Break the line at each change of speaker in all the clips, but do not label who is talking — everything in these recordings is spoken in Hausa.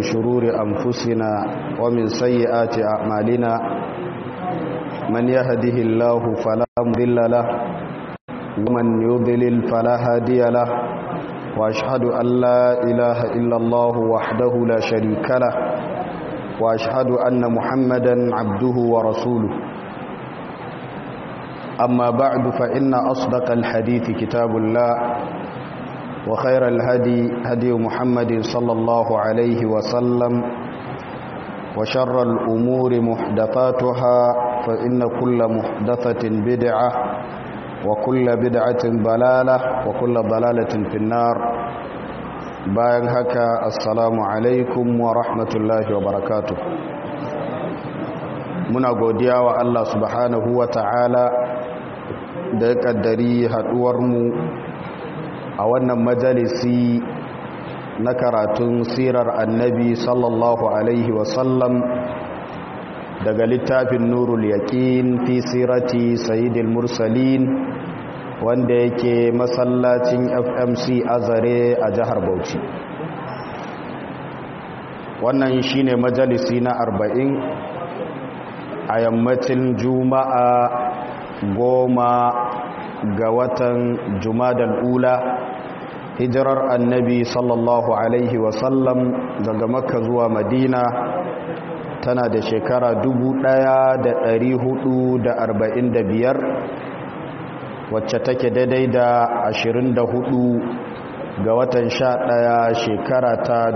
شرور أنفسنا ومن سيئات أعمالنا من يهده الله فلا مضل له ومن يضلل فلا هادي له وأشهد أن لا إله إلا الله وحده لا شريك له وأشهد أن محمدا عبده ورسوله أما بعد فإن أصدق الحديث كتاب الله وخير الهدي هدي محمد صلى الله عليه وسلم وشر الأمور محدثاتها فإن كل محدثة بدعة وكل بدعة ضلالة وكل ضلالة في النار bayan haka assalamu alaikum wa rahmatullahi wa barakatuh muna godiya wa Allah subhanahu wa ta'ala da ya kaddari haduwarmu a wannan majalisi na karatun sirar annabi sallallahu alaihi wasallam daga littafin nurul yaqin fi sirati sayyidil mursalin wanda yake masallacin fmc azare a jihar bauchi wannan shine majalisi na arba'in a yammacin juma'a goma ga watan jumadal ula hijirar annabi sallallahu alaihi wasallam daga makka zuwa madina tana da shekara biyar. wacce take daidai da 24 ga watan 11 shekara ta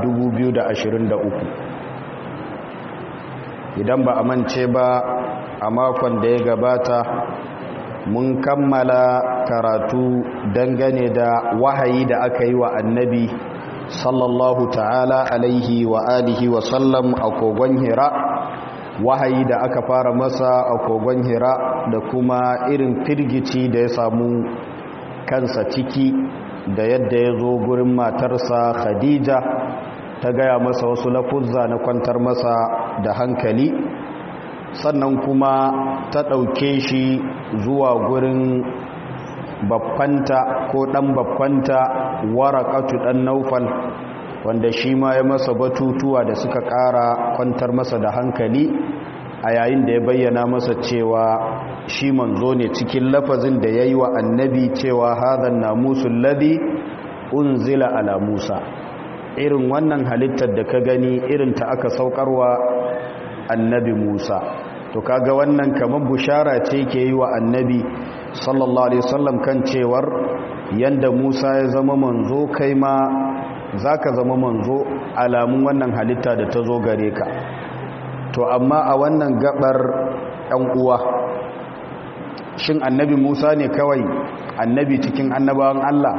2023 idan ba a mance ba a makon da ya gabata mun kammala karatu dangane da wahayi da aka yi wa annabi sallallahu ta'ala alaihi wa alihi wa sallam a kogon hira wahayi da aka fara masa a kogon hira da kuma irin firgici da ya samu kansa ciki da yadda ya zo gurin matarsa khadija ta gaya masa wasu lafuzza na kwantar masa da hankali sannan kuma ta ɗauke shi zuwa gurin babbanta ko ɗan babbanta warakatu ɗan naufal wanda shi ma ya masa batutuwa da suka ƙara kwantar masa da hankali a yayin da ya bayyana masa cewa shi manzo ne cikin lafazin da ya yi wa annabi cewa hadan namusul ladhi unzila ala musa irin wannan halittar da ka gani irin ta aka saukarwa annabi musa to kaga wannan kamar bushara ce ke yi wa annabi sallallahu alaihi wasallam kan cewar yanda musa ya zama manzo kai ma za ka zama manzo alamun wannan halitta da ta zo gare ka to amma a wannan gabar ɗan uwa shin annabi musa ne kawai annabi cikin annabawan allah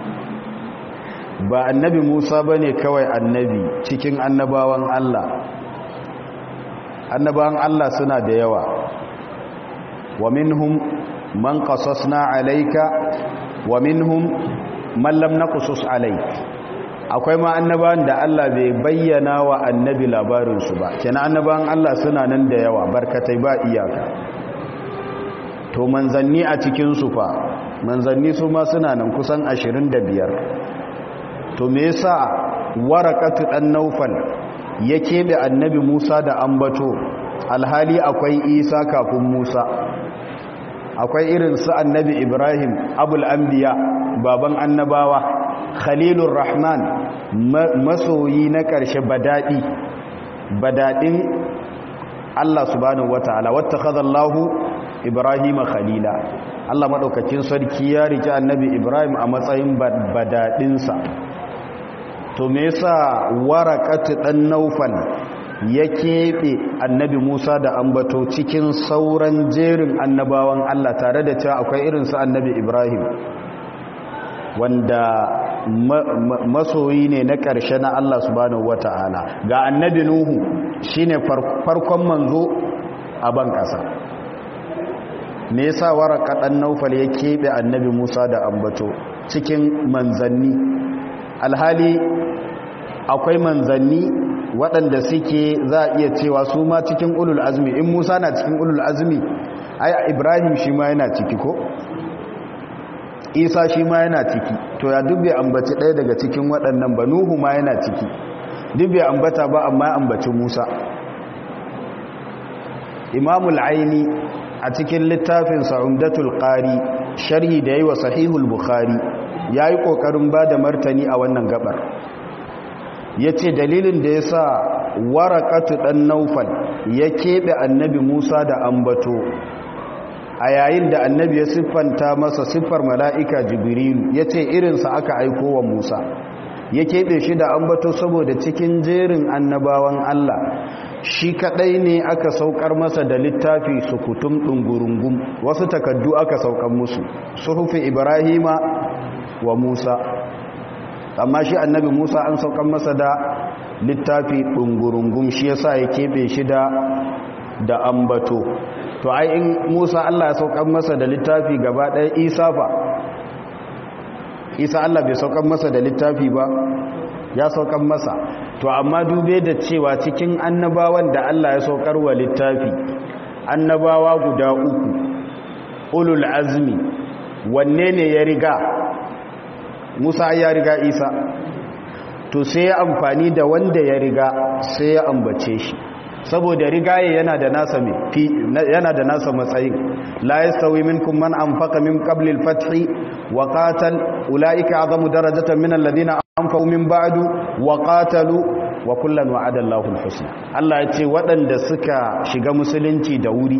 ba annabi musa ba ne kawai annabi cikin annabawan allah annabawan allah suna da yawa wa minhum man qasasna alayka wa minhum man lam naqsus alayka akwai ma annabawan da Allah bai bayyana wa annabi labarinsu ba kenan annabawan Allah suna nan da yawa barkatai ba iyaka to manzanni a cikinsu fa manzanni su ma suna nan kusan 25 to me yasa warakatu dan naufal ya keɓe annabi Musa da ambato alhali akwai Isa kafin Musa akwai irin su annabi Ibrahim abul anbiya baban annabawa khalilur rahman masoyi na ƙarshe badaɗi badaɗin Allah subhanahu wata'ala wattakhadha Allahu Ibrahim khalila Allah madaukakin sarki ya rike annabi Ibrahim a matsayin badaɗinsa to me yasa waraqatu dan naufal ya keɓe annabi Musa da ambato cikin sauran jerin annabawan Allah tare da cewa akwai irinsu annabi Ibrahim wanda masoyi ne na ƙarshe na Allah subhanahu wata'ala ga annabi Nuhu shine farkon manzo a ban ƙasa me yasa waraka dan Naufal ya keɓe annabi Musa da ambato cikin manzanni alhali akwai manzanni waɗanda suke za a iya cewa su ma cikin ulul azmi in Musa na cikin ulul azmi ai Ibrahim shi ma yana ciki ko isa shi ma yana ciki to ya dubbe ambaci ɗaya daga cikin waɗannan ba nuhu ma yana ciki duk bai ambata ba amma ya ambaci musa imamul aini a cikin littafin sa'umdatul qari sharhi da yi wa sahihul bukhari ya yi ƙoƙarin ba da martani a wannan gabar ya ce dalilin da ya sa warakatu ɗan naufal ya keɓe annabi musa da ambato a yayin da annabi ya siffanta masa siffar mala'ika jibrilu ya ce irinsa aka aiko wa musa ya keɓe shi da ambato saboda cikin jerin annabawan allah shi kaɗai ne aka saukar masa da littafi sukutum ɗungurungun wasu takaddu aka saukar musu suhufi ibrahima wa musa amma shi annabi musa an saukar masa da littafi ɗungurungun shi yasa ya keɓe shi da da ambato to ai in musa allah ya saukar masa da littafi gaba ɗaya isa fa isa allah bai saukar masa da littafi ba ya saukar masa to amma dube da cewa cikin annabawan da allah ya saukar wa littafi annabawa guda uku ulul azmi wanne ne ya riga musa ya riga isa to sai ya amfani da wanda ya riga sai ya ambace shi saboda rigaye yana da nasa yana da nasa matsayin la yastawi minkum man anfaqa min qabli al-fath wa qatal ulaika azamu darajatan min alladhina anfaqu min ba'du wa qatalu wa kullan wa'ada Allahu al-husna Allah ya ce waɗanda suka shiga musulunci da wuri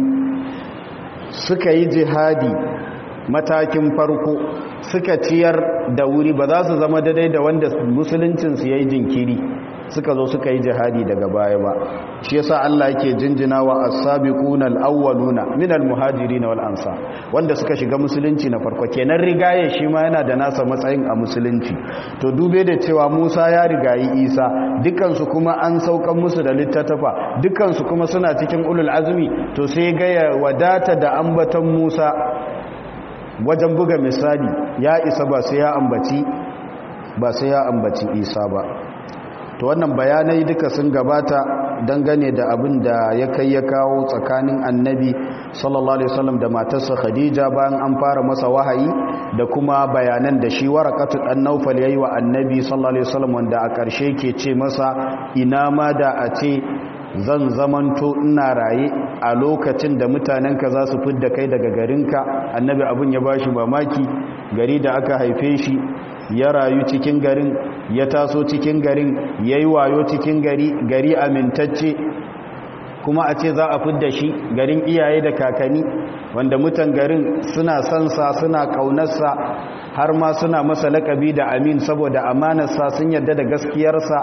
suka yi jihadi matakin farko suka ciyar da wuri ba za su zama daidai da wanda musuluncinsu ya yi jinkiri suka zo suka yi jihadi daga baya ba shi yasa Allah yake jinjina wa as-sabiquna al-awwaluna min al-muhajirin wal ansar wanda suka shiga musulunci na farko kenan rigaye shi ma yana da nasa matsayin a musulunci to dube da cewa Musa ya rigayi Isa dukan su kuma an saukan musu da littattafa dukan su kuma suna cikin ulul azmi to sai ga ya wadata da ambaton Musa wajen buga misali ya isa ba sai ya ambaci ba sai ya ambaci Isa ba to wannan bayanai duka sun gabata dangane da abin da ya kai ya kawo tsakanin annabi sallallahu alaihi wasallam da matarsa khadija bayan an fara masa wahayi da kuma bayanan da shi warakatu dan naufal yayi wa annabi sallallahu alaihi wasallam wanda a ƙarshe ke ce masa ina ma da a ce zan zamanto ina raye a lokacin da mutanenka za su fidda kai daga garinka annabi abin ya bashi mamaki gari da aka haife shi ya rayu cikin garin ya taso cikin garin ya yi wayo cikin gari gari amintacce kuma a ce za a fidda shi garin iyaye da kakanni wanda mutan garin suna sansa suna kaunarsa har ma suna masa lakabi da amin saboda amanarsa sun yadda da gaskiyarsa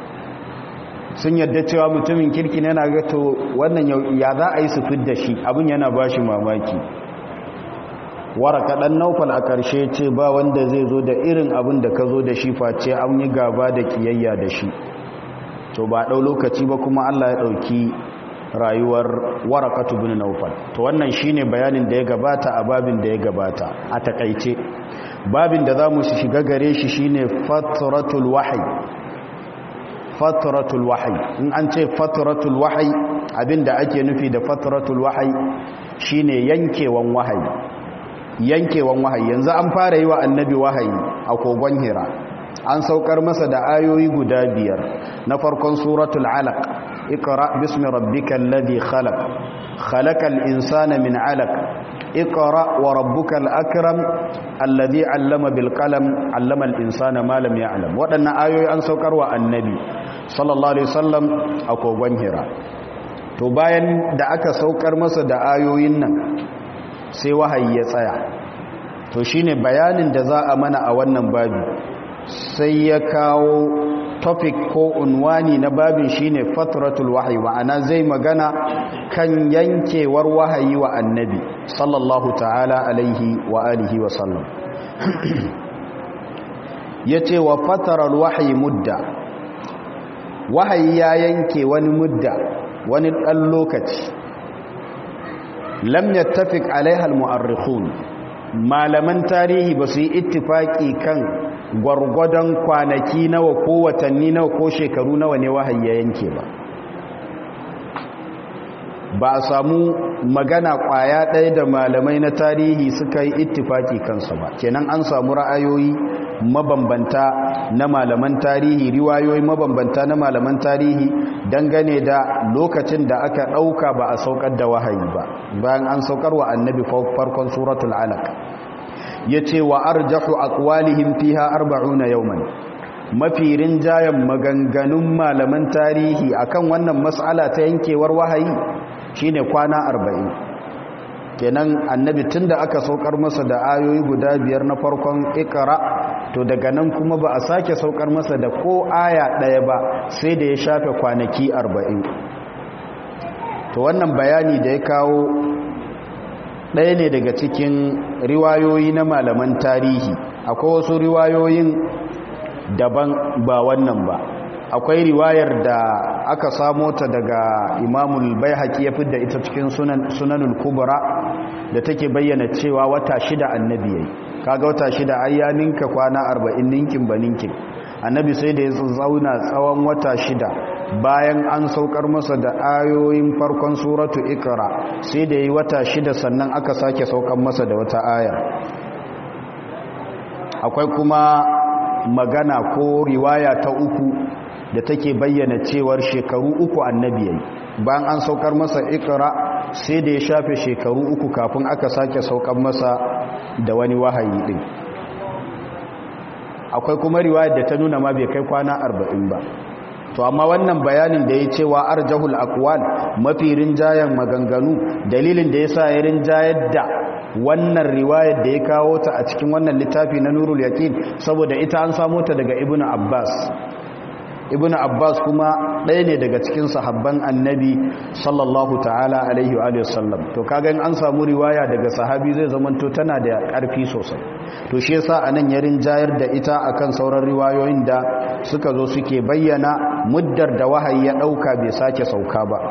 sun yadda cewa mutumin kirki ne yana gato wannan ya za a yi su fidda shi abin yana ba shi mamaki waraka ɗan naufal a ƙarshe ce ba wanda zai zo da irin abin da ka zo da shi face an yi gaba da kiyayya da shi to ba ɗau lokaci ba kuma allah ya ɗauki rayuwar warakatu bin naufal to wannan shine bayanin da ya gabata a babin da ya gabata a takaice babin da za mu shiga gare shi shine fatratul wahyi fatratul wahyi in an ce fatratul wahyi abinda ake nufi da fatratul wahyi shine yankewan wahayi yankewan wahayi yanzu an fara yi wa annabi wahayi a kogon hira an saukar masa da ayoyi guda biyar na farkon suratul alaq اقرأ باسم ربك الذي خلق خلق الإنسان من علق اقرأ وربك الأكرم الذي علم بالقلم علم الإنسان ما لم يعلم وأن آيوي أن سوكر النبي صلى الله عليه وسلم أكو بنهرا to bayan da aka saukar masa da ayoyin nan sai wahayi ya tsaya to shine bayanin da za a mana a wannan babi sai ya kawo topic ko unwani na babin shine fatratul wahyi ma'ana zai magana kan yankewar wahayi wa annabi sallallahu ta'ala alaihi wa alihi wa sallam yace wa fataral wahyi mudda wahayi ya yanke wani mudda wani dan lokaci lam yattafiq alaiha almu'arrikhun malaman tarihi ba su yi ittifaki kan gwargwadon kwanaki nawa ko watanni nawa ko shekaru nawa ne wahayi ya yanke ba ba a samu magana kwaya ɗaya da malamai na tarihi suka yi ittifaki kansa ba kenan an samu ra'ayoyi mabambanta na malaman tarihi riwayoyi mabambanta na malaman tarihi dangane da lokacin da aka ɗauka ba a saukar da wahayi ba bayan an saukar wa annabi farkon suratul alaq ya ce wa arjahu aqwalihim fiha arba'una yawman mafi rinjayen maganganun malaman tarihi akan wannan mas'ala ta yankewar wahayi shine kwana arba'in kenan annabi tunda aka saukar masa da ayoyi guda biyar na farkon ikra to daga nan kuma ba a sake saukar masa da ko aya ɗaya ba sai da ya shafe kwanaki arba'in to wannan bayani da ya kawo ɗaya ne daga cikin riwayoyi na malaman tarihi akwai wasu riwayoyin daban ba wannan ba akwai riwayar da aka samo ta daga imamul bai ya fidda ita cikin sunanul kubra da take bayyana cewa wata shida annabi yayi kaga wata shida ai ya ninka kwana 40 ninkin ba ninkin annabi sai da ya zauna tsawon wata shida bayan an saukar masa da ayoyin farkon suratu ikra sai da yi wata shida sannan aka sake saukar masa da wata aya akwai kuma magana ko riwaya ta uku da take bayyana cewar shekaru uku annabi yayi bayan an saukar masa ikra sai da ya shafe shekaru uku kafin aka sake saukar masa da wani wahayi din akwai kuma riwayar da ta nuna ma bai kai kwana arba'in ba to amma wannan bayanin da ya cewa arjahul aqwal mafi rinjayen maganganu dalilin da yasa ya rinjayar da wannan riwayar da ya kawo ta a cikin wannan littafi na nurul yaqin saboda ita an samo ta daga ibnu abbas ibnu abbas kuma ɗaya ne daga cikin sahabban annabi sallallahu ta'ala alaihi wa sallam to kaga in an samu riwaya daga sahabi zai zamanto tana da ƙarfi sosai to shi yasa anan ya rinjayar da ita akan sauran riwayoyin da suka zo suke bayyana muddar da wahayi ya ɗauka bai sake sauka ba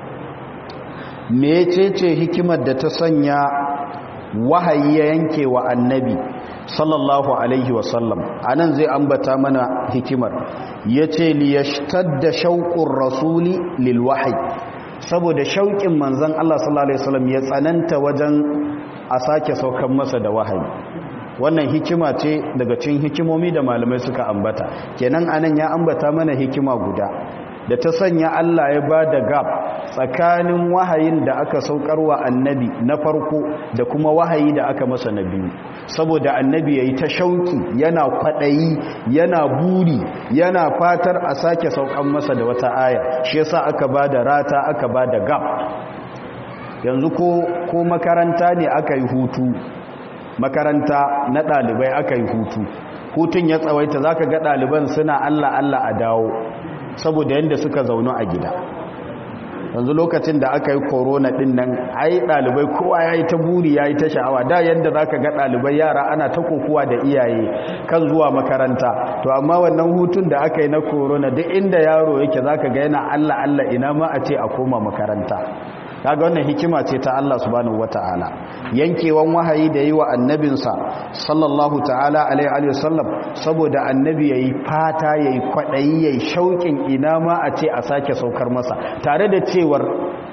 mecece hikimar da ta sanya wahayi ya yanke wa annabi sallallahu alaihi wasallam a nan zai ambata mana hikimar ya ce liyashtadda shauƙin rasuli lilwahai saboda shauƙin manzan Allah sallallahu alaihi wasallam ya tsananta wajen a sake saukan masa da wahayi wannan hikima ce daga cikin hikimomi da malamai suka ambata kenan anan ya ambata mana hikima guda da ta sanya Allah ya ba da gab tsakanin wahayin da aka saukarwa annabi na farko da kuma wahayi da aka masa na biyu saboda annabi ya yi ta shauki yana kwaɗayi yana buri yana fatar a sake saukan masa da wata aya shi yasa aka ba da rata aka ba da gab yanzu ko, ko makaranta ne aka yi hutu makaranta na ɗalibai aka yi hutu hutun ya tsawaita za ka ga ɗaliban suna allah allah a dawo saboda yadda suka zaunu a gida yanzu lokacin da aka yi korona din nan ai dalibai kowa ya yi ta buri ya yi ta sha'awa da yadda za ka ga dalibai yara ana ta kokowa da iyaye kan zuwa makaranta to amma wannan hutun da aka yi na korona duk inda yaro yake za ka ga yana allah allah ina ma a ce a koma makaranta kaga wannan hikima ce ta Allah subhanahu wataala yankewan wahayi da yi wa annabinsa sallallahu ta'ala alaihi wasallam saboda annabi yayi fata yayi kwadayi yayi shauƙin ina ma a ce a sake saukar masa tare da cewar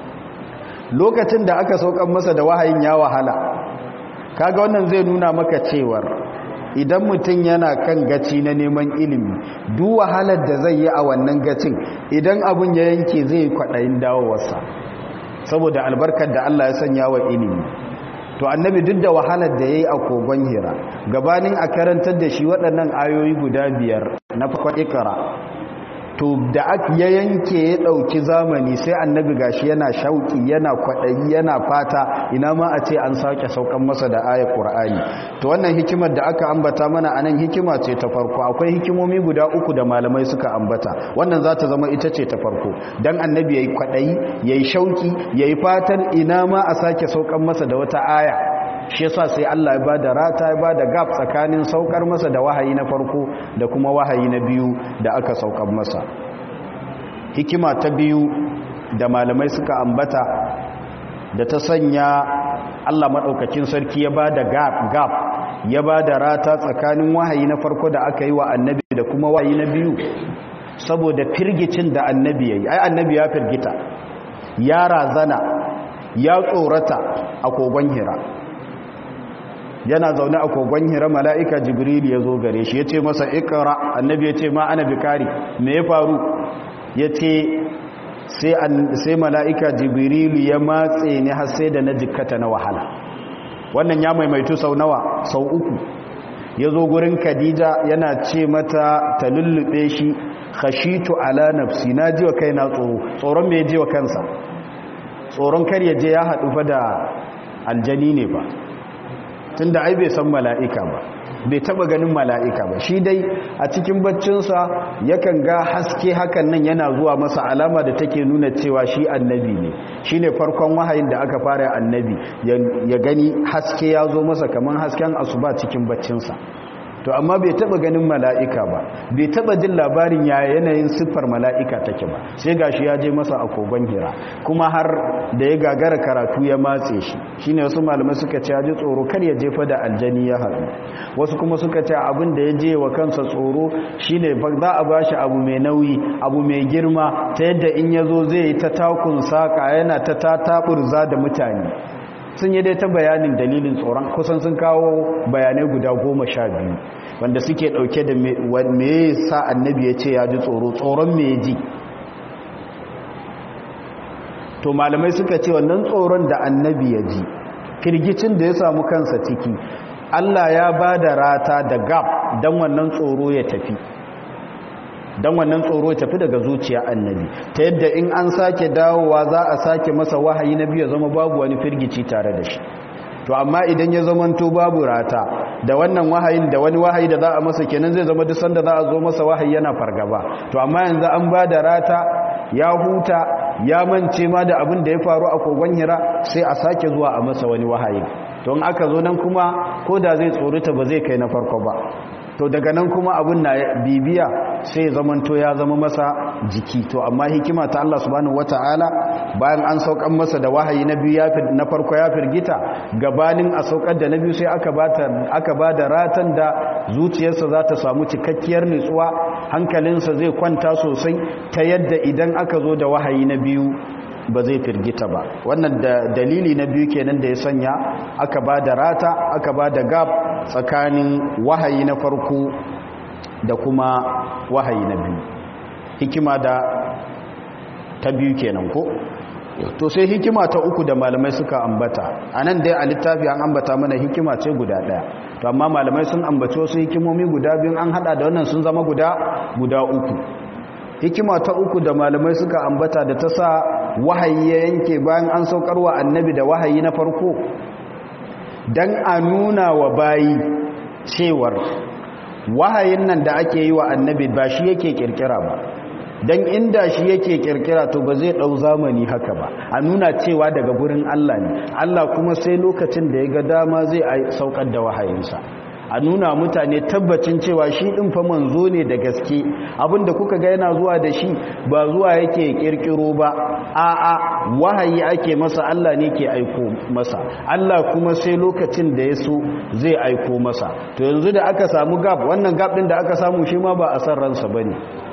lokacin da aka saukar masa da wahayin ya wahala kaga wannan zai nuna maka cewar idan mutum yana kan gaci na neman ilimi duk wahalar da zai yi a wannan gacin idan abun ya yanke zai kwaɗayin dawowarsa saboda albarkar da Allah ya sanya wa ilimi to annabi duk da wahalar da yayi a kogon hira gabanin a karantar da shi waɗannan ayoyi guda biyar na farkon ikra to da ya yanke ya ɗauki zamani sai annabi gashi yana shauki yana kwaɗayi yana fata ina ma a ce an sake saukan masa da ayar ƙur'ani to wannan hikimar da aka ambata mana anan hikima ce ta farko akwai hikimomi guda uku da malamai suka ambata wannan za ta zama ita ce ta farko dan annabi yayi kwaɗayi yayi shauki yayi fatan ina ma a sake saukan masa da wata aya shi yasa sai Allah ya bada rata ya bada gap tsakanin saukar masa da wahayi na farko da kuma wahayi na biyu da aka saukar masa hikima ta biyu da malamai suka ambata da ta sanya Allah madaukakin sarki ya bada gap gap ya bada rata tsakanin wahayi na farko da aka yi wa annabi da kuma wahayi na biyu saboda firgicin da annabi yayi ai annabi ya firgita ya razana ya tsorata a kogon hira yana zaune a kogon hira mala'ika jibril ya zo gare shi ya ce masa ikara annabi ya ce ma ana bikari me ya faru ya ce sai mala'ika jibril ya matse ni har sai da na jikkata na wahala wannan ya maimaitu sau nawa sau uku ya zo gurin khadija yana ce mata ta lullube shi khashitu ala nafsi na ji wa kai na tsoro tsoron mai ji wa kansa tsoron kar ya je ya haɗu fa da aljani ne ba tun da ai bai san mala'ika ba bai taba ganin mala'ika ba shi dai a cikin baccinsa yakan ga haske hakan nan yana zuwa masa alama da take nuna cewa shi annabi ne shi ne farkon wahayin da aka fara annabi ya gani haske ya zo masa kamar hasken asuba cikin baccinsa to amma bai taba ganin mala'ika ba bai taba jin labarin ya yanayin siffar mala'ika take ba sai gashi ya je masa a kogon hira kuma har da ya gagara karatu ya matse shi shine wasu malamai suka ce ya ji tsoro kar ya jefa da aljani ya haɗu wasu kuma suka ce abin da ya je wa kansa tsoro shine za a bashi abu mai nauyi abu mai girma ta yadda in ya zo zai yi ta takun saka yana ta tataburza da mutane sun yi dai ta bayanin dalilin tsoron kusan sun kawo bayanai guda goma sha biyu wanda suke dauke da me sa annabi ya ce ya ji tsoro tsoron me ji to malamai suka ce wannan tsoron da annabi ya ji firgicin da ya samu kansa ciki allah ya ba da rata da gab don wannan tsoro ya tafi don wannan tsoro ya tafi daga zuciya annabi ta yadda in an sake dawowa za a sake masa wahayi na biyu zama babu wani firgici tare da shi to amma idan ya zamanto babu rata da wannan wahayin da wani wahayi da za a masa kenan zai zama duk sanda za a zo masa wahayi yana fargaba to amma yanzu an ba da rata ya huta ya mance ma da abin da ya faru a kogon hira sai a sake zuwa a masa wani wahayi to in aka zo nan kuma ko da zai tsorita ba zai kai na farko ba to daga nan kuma abin na bibiya sai zamanto ya zama masa jiki to amma hikima ta Allah subhanahu wataala bayan an saukan masa da wahayi na biyu na farko ya firgita gabanin a saukar da na biyu sai aka bata aka bada ratan da zuciyarsa za ta samu cikakkiyar nutsuwa hankalinsa zai kwanta sosai ta yadda idan aka zo da wahayi na biyu ba zai firgita ba wannan da dalili na biyu kenan da ya sanya aka ba da rata aka ba da gab tsakanin wahayi na farko da kuma wahayi na biyu hikima da ta biyu kenan ko to sai hikima ta uku da malamai suka ambata a nan dai a littafi an ambata mana hikima ce guda ɗaya to amma malamai sun ambaci wasu hikimomi guda biyun an hada da wannan sun zama guda guda uku hikima ta uku da malamai suka ambata da ta sa wahayi ya yanke bayan an saukarwa annabi da wahayi na farko don a nuna wa bayi cewar wahayin nan da ake yi wa annabi ba shi yake kirkira ba don inda shi yake kirkira to ba zai ɗau zamani haka ba a nuna cewa daga gurin Allah ne Allah kuma sai lokacin da ya ga dama zai saukar da wahayinsa a nuna mutane tabbacin cewa shi ɗin fa manzo ne da gaske abinda kuka ga yana zuwa da shi ba zuwa yake kirkiro ba a'a wahayi ake masa Allah ne ke aiko masa Allah kuma sai lokacin da ya so zai aiko masa to yanzu da aka samu gab wannan gab ɗin da aka samu shi ma ba a san ransa bane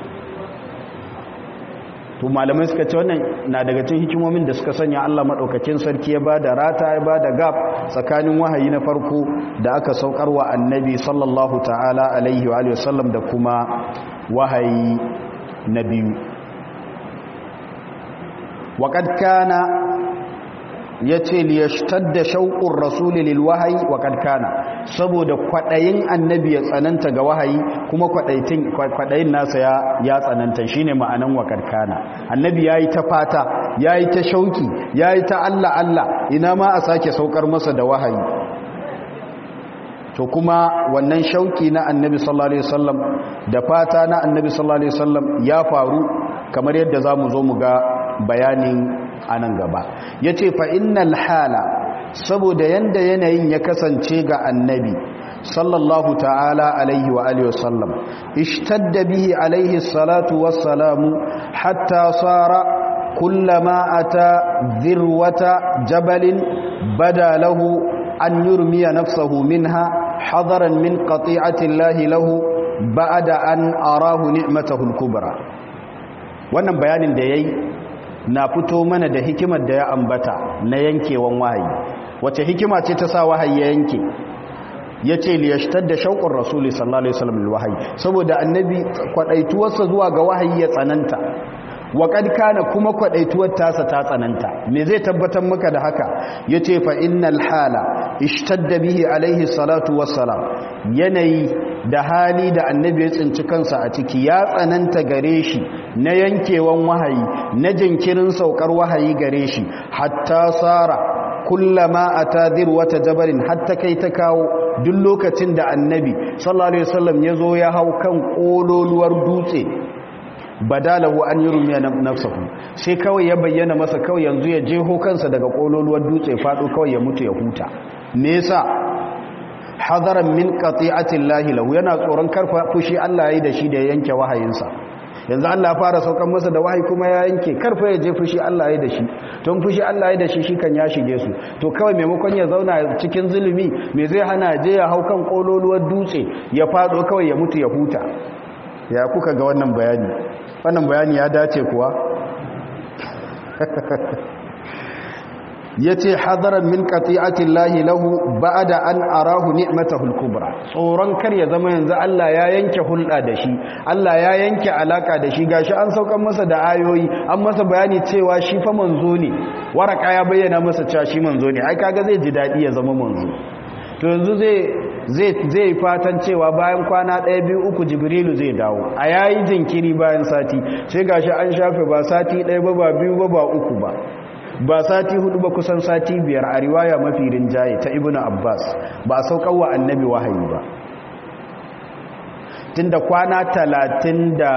to malamai suka ce wannan na daga cikin hikimomin da suka sanya Allah madaukakin sarki ya bada rata ya bada gap tsakanin wahayi na farko da aka saukarwa annabi sallallahu ta'ala alaihi wa alihi wasallam da kuma wahayi na biyu waqad kana yace li yashtadda shauqur rasul lil wahyi waqad kana saboda kwadayin annabi ya tsananta ga wahayi kuma kwadaitin kwadayin nasa ya ya tsananta shine ma'anan waqad kana annabi yayi ta fata yayi ta shauki yayi ta Allah Allah ina ma a sake saukar masa da wahayi to kuma wannan shauki na annabi sallallahu alaihi wasallam da fata na annabi sallallahu alaihi wasallam ya faru kamar yadda zamu zo mu ga bayanin anan gaba yace fa innal hala saboda yanda yanayin ya kasance ga annabi sallallahu ta'ala alaihi wa alihi wasallam ishtadda bihi alaihi salatu wassalamu hatta sara kullama ata dhirwata jabalin bada lahu an yurmiya nafsahu minha hadaran min qati'ati llahi lahu ba'da an arahu ni'matahu al-kubra wannan bayanin da yayi na fito mana da hikimar da ya ambata na yankewan wahayi wace hikima ce ta sa wahayi ya yanke ya ce liyashtar da shauƙin rasuli sallallahu alaihi wasallam wahayi saboda annabi kwaɗaituwarsa zuwa ga wahayi ya tsananta wa kana kuma kwaɗaituwar tasa ta tsananta me zai tabbatar maka da haka ya ce fa innal hala ishtadda bihi alaihi salatu wassalam yanayi da hali da annabi ya tsinci kansa a ciki ya tsananta gare shi na yankewan wahayi na jinkirin saukar wahayi gare shi hatta sara kullama atadir wata jabarin hatta kai ta kawo duk lokacin da annabi sallallahu alaihi wasallam ya zo ya hau kan kololuwar dutse badalahu an yurmiya nafsahu sai kawai ya bayyana masa kawai yanzu ya jeho kansa daga kololuwar dutse fado kawai ya mutu ya huta me yasa hadaran min qati'ati llahi lahu yana tsoron karfa fushi Allah yayi da shi da yanke wahayinsa yanzu Allah ya fara saukan masa da wahayi kuma ya yanke karfa ya je fushi Allah yayi da shi don fushi Allah yayi da shi shi kan ya shige su to kawai maimakon ya zauna cikin zulumi me zai hana je ya hau kan kololuwar dutse ya fado kawai ya mutu ya huta ya kuka ga wannan bayani wannan bayani ya dace kuwa ya ce hadaran min qati'ati llahi lahu ba'da an arahu ni'matahu al-kubra tsoron kar ya zama yanzu Allah ya yanke hulɗa da shi Allah ya yanke alaka da shi gashi an saukan masa da ayoyi an masa bayani cewa shi fa manzo ne waraka ya bayyana masa cewa shi manzo ne ai kaga zai ji dadi ya zama manzo to yanzu zai zai zai fatan cewa bayan kwana ɗaya biyu uku jibrilu zai dawo a yayi jinkiri bayan sati sai gashi an shafe ba sati ɗaya ba ba biyu ba ba uku ba ba sati hudu ba kusan sati biyar a riwaya mafi rinjaye ta ibnu abbas ba saukan wa annabi wahayi ba tunda kwana talatin da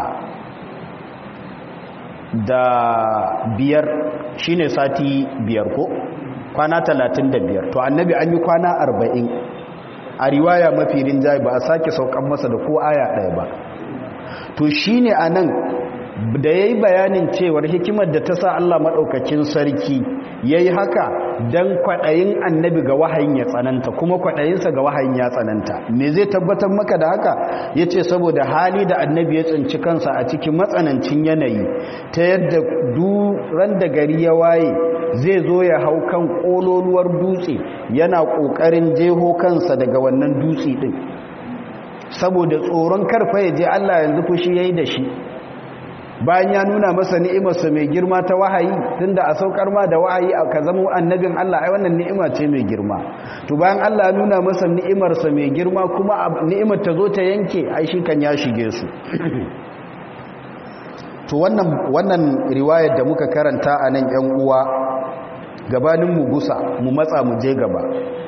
da biyar shine sati biyar ko kwana talatin da biyar to annabi an yi kwana arba'in a riwaya mafi rinjaye ba a sake saukan masa da ko aya ɗaya ba to shine a nan da ya yi bayanin cewar hikimar da ta sa Allah maɗaukacin sarki ya yi haka don kwaɗayin annabi ga wahayin ya tsananta kuma kwaɗayinsa ga wahayin ya tsananta me zai tabbatar maka da haka ya ce saboda hali da annabi ya tsinci kansa a cikin matsanancin yanayi ta yadda duran da gari ya waye zai zo ya hau kan ƙololuwar dutse yana ƙoƙarin jeho kansa daga wannan dutse ɗin saboda tsoron karfa ya je Allah yanzu fushi ya yi da shi bayan ya nuna masa ni'imarsa mai girma ta wahayi tunda a saukar ma da wahayi ka zama annabin Allah ai wannan ni'ima ce mai girma to bayan Allah ya nuna masa ni'imarsa mai girma kuma ni'imar ta zo ta yanke ai shi kan ya shige su to wannan wannan riwayar da muka karanta a nan yan uwa gabanin mu gusa mu matsa mu je gaba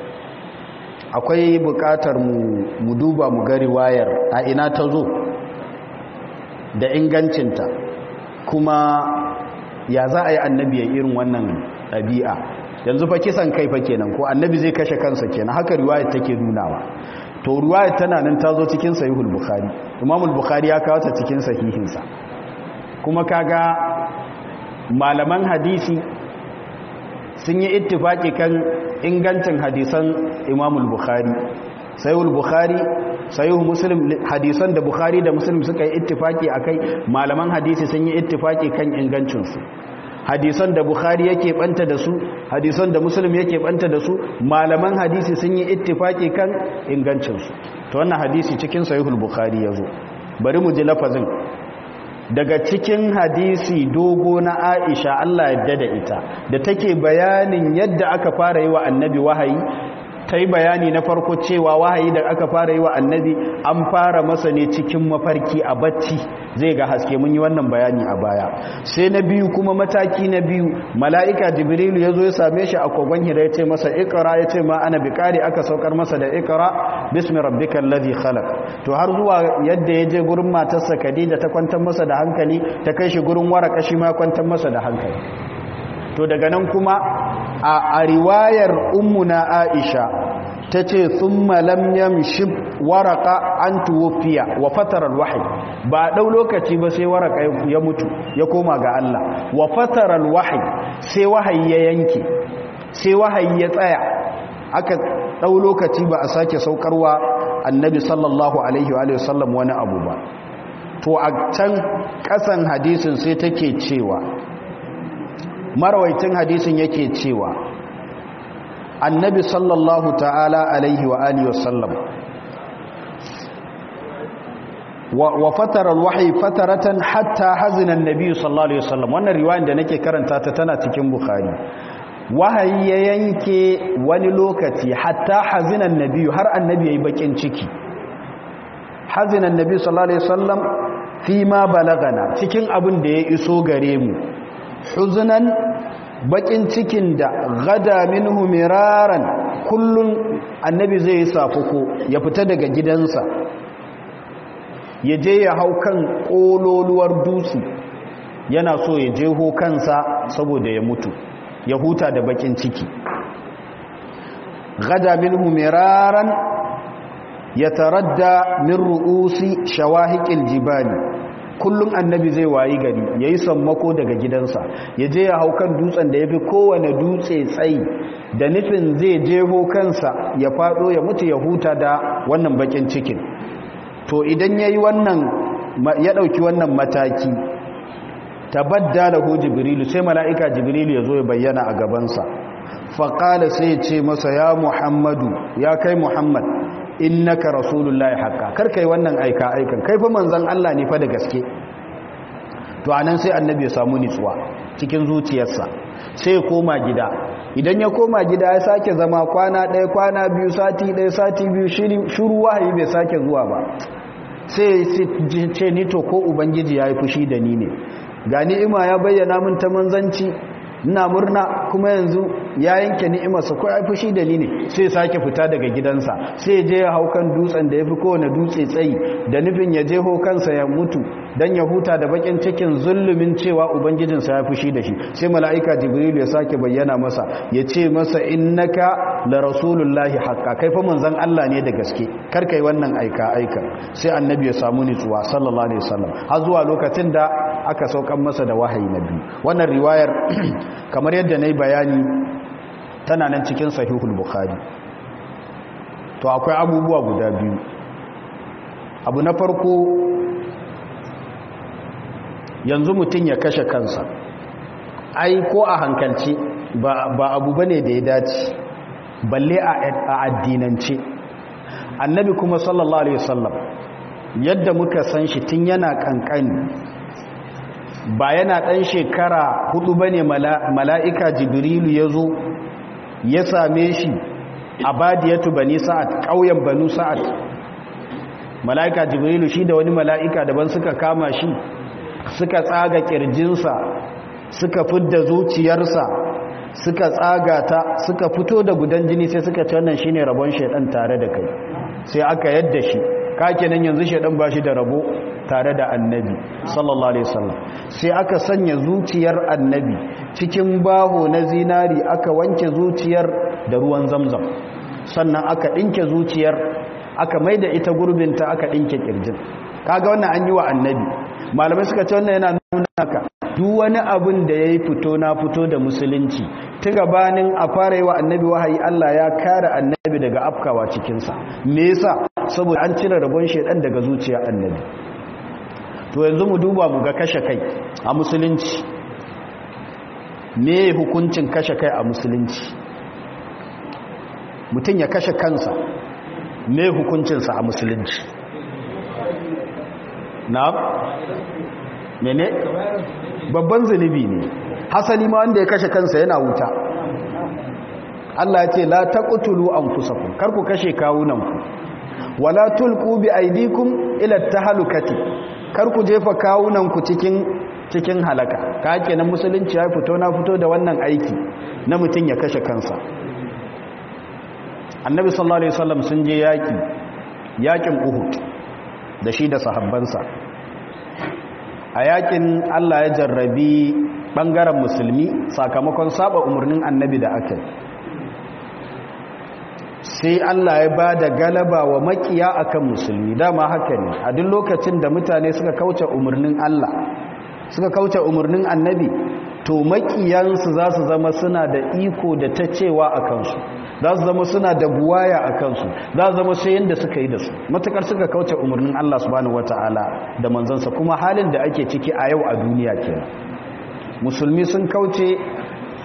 akwai bukatar mu mu duba mu ga riwayar a ina ta zo da ingancinta kuma ya za a yi annabi ya irin wannan ɗabi'a yanzu fa kisan kai fa kenan ko annabi zai kashe kansa kenan haka riwayar take nunawa to riwayar tana nan ta zo cikin sahihul bukhari imamul bukhari ya kawo ta cikin sahihinsa kuma kaga malaman hadisi sun yi ittifaki kan ingancin hadisan imamul bukhari sahihul bukhari sahihu muslim hadisan da bukhari da muslim suka yi ittifaki akai malaman hadisi sun yi ittifaki kan ingancin su hadisan da bukhari yake banta da su hadisan da muslim yake banta da su malaman hadisi sun yi ittifaki kan ingancin su to wannan hadisi cikin sahihul bukhari yazo bari mu ji lafazin daga cikin hadisi dogo na Aisha Allah yadda da ita da take bayanin yadda aka fara yi wa annabi wahayi ta yi bayani na farko cewa wahayi da aka fara yi wa annabi an fara masa ne cikin mafarki a bacci zai ga haske mun yi wannan bayani a baya sai na biyu kuma mataki na biyu mala'ika jibrilu ya zo ya same shi a kogon hira ya ce masa ikra ya ce ma ana bikari aka saukar masa da ikra bismi rabbikal ladhi khalaq to har zuwa yadda ya je gurin matarsa Khadija ta kwantar masa da hankali ta kai shi gurin waraka shi ma kwantar masa da hankali to daga nan kuma a riwayar ummuna aisha ta ce sun malam yamshi waraka an tuwofiya wa fatarar wahayi ba ɗau lokaci ba sai waraka ya mutu ya koma ga Allah wa fatarar wahayi sai wahayi ya yanke sai wahayi ya tsaya aka ɗau lokaci ba a sake saukarwa annabi sallallahu alaihi wa sallam wani abu ba to a can ƙasan hadisin sai take cewa marawaitin hadisin yake cewa annabi sallallahu ta'ala alaihi wa alihi wasallam wa fatara alwahyi fataratan hatta hazina annabi sallallahu alaihi wasallam wannan riwayar da nake karanta ta tana cikin bukhari wahayi ya yanke wani lokaci hatta hazina annabi har annabi yayi bakin ciki hazina annabi sallallahu alaihi wasallam fi ma balagana cikin abin da ya iso gare mu huzunan bakin cikin da gada minhu miraran kullun annabi zai yi safuko ya fita daga gidansa ya je ya hau kan kololuwar dutse yana so ya jeho kansa saboda ya mutu ya huta da bakin ciki gada minhu miraran ya taradda min ru'usi shawahiqil jibali kullum annabi zai wayi gari yayi sammako daga gidansa ya je ya hau kan dutsen da yafi kowane dutse tsayi da nufin zai jeho kansa ya fado ya mutu ya huta da wannan bakin cikin to idan yayi wannan ya dauki wannan mataki tabaddalahu jibrilu sai mala'ika jibrilu ya zo ya bayyana a gabansa faqala sai ya ce masa ya muhammadu ya kai muhammad innaka rasulullahi haqqa kar kai wannan aika aikan kai fa manzon Allah ne fa da gaske to anan sai annabi ya samu nitsuwa cikin zuciyarsa sai ya koma gida idan ya koma gida ya sake zama kwana ɗaya kwana biyu sati ɗaya sati biyu shiru wahayi bai sake zuwa ba sai ce ni to ko ubangiji ya yi fushi da ni ne ga ni'ima ya bayyana min ta manzanci ina murna kuma yanzu ya yanke ni'imarsa ko ya fushi da ni ne sai sake fita daga gidansa sai je ya hau kan dutsen da ya fi kowane dutse tsayi da nufin ya jeho kansa ya mutu don ya huta da bakin cikin zulumin cewa ubangijinsa ya fushi da shi sai mala'ika jibrilu ya sake bayyana masa ya ce masa innaka la rasulullahi haqqa kai fa manzon Allah ne da gaske kar kai wannan aika aika sai annabi ya samu nutsuwa sallallahu alaihi wasallam har zuwa lokacin da aka saukan masa da wahayi na biyu wannan riwayar kamar yadda na yi bayani tana nan cikin sahihul bukhari to akwai abubuwa guda biyu abu na farko yanzu mutum ya kashe kansa ai ko a hankalci ba abu bane da ya dace balle a addinance annabi kuma sallallahu alaihi wasallam yadda muka san shi tun yana kankani ba yana ɗan shekara hudu ba ne mala'ika jibrilu ya zo ya same shi a badiyatu bani sa'ad ƙauyen banu sa'ad mala'ika jibrilu shi da wani mala'ika daban suka kama shi suka tsaga ƙirjinsa suka fidda zuciyarsa suka tsaga ta suka fito da gudan jini sai suka ce wannan shi ne rabon shaidan tare da kai sai aka yadda shi kakenan yanzu shaidan ba shi da rabo tare da annabi sallallahu alaihi wasallam sai aka sanya zuciyar annabi cikin baho na zinari aka wanke zuciyar da ruwan zamzam sannan aka dinke zuciyar aka maida ita gurbinta aka dinke kirjin kaga wannan an yi wa annabi malamai suka ce wannan yana nuna ka duk wani abin da yayi fito na fito da musulunci tun gabanin a fara yi wa annabi wahayi Allah ya kare annabi daga afkawa cikinsa me yasa saboda an cire rabon shedan daga zuciyar annabi to yanzu mu duba mu ga kashe kai a musulunci me hukuncin kashe kai a musulunci mutum ya kashe kansa me hukuncinsa a musulunci na mene babban zunubi ne hasali ma wanda ya kashe kansa yana wuta Allah ya ce la taqtulu anfusakum kar ku kashe kawunanku wala tulqu bi aydikum ila tahlukati kar ku jefa kawunanku cikin cikin halaka ka kenan musulunci ya fito na fito da wannan aiki na mutun ya kashe kansa annabi sallallahu alaihi wasallam sun je yaki yakin uhud da shi da sahabbansa a yakin Allah ya jarrabi bangaren musulmi sakamakon saba umarnin annabi da aka sai Allah ya ba da galaba wa makiya akan musulmi dama haka ne a duk lokacin da mutane suka kauce umarnin Allah suka kauce umarnin annabi to makiyansu za su zama suna da iko da ta cewa a kansu za su zama suna da buwaya a kansu za su zama sai yadda suka yi da su matukar suka kauce umarnin Allah subhanahu wata'ala da manzansa kuma halin da ake ciki a yau a duniya kenan musulmi sun kauce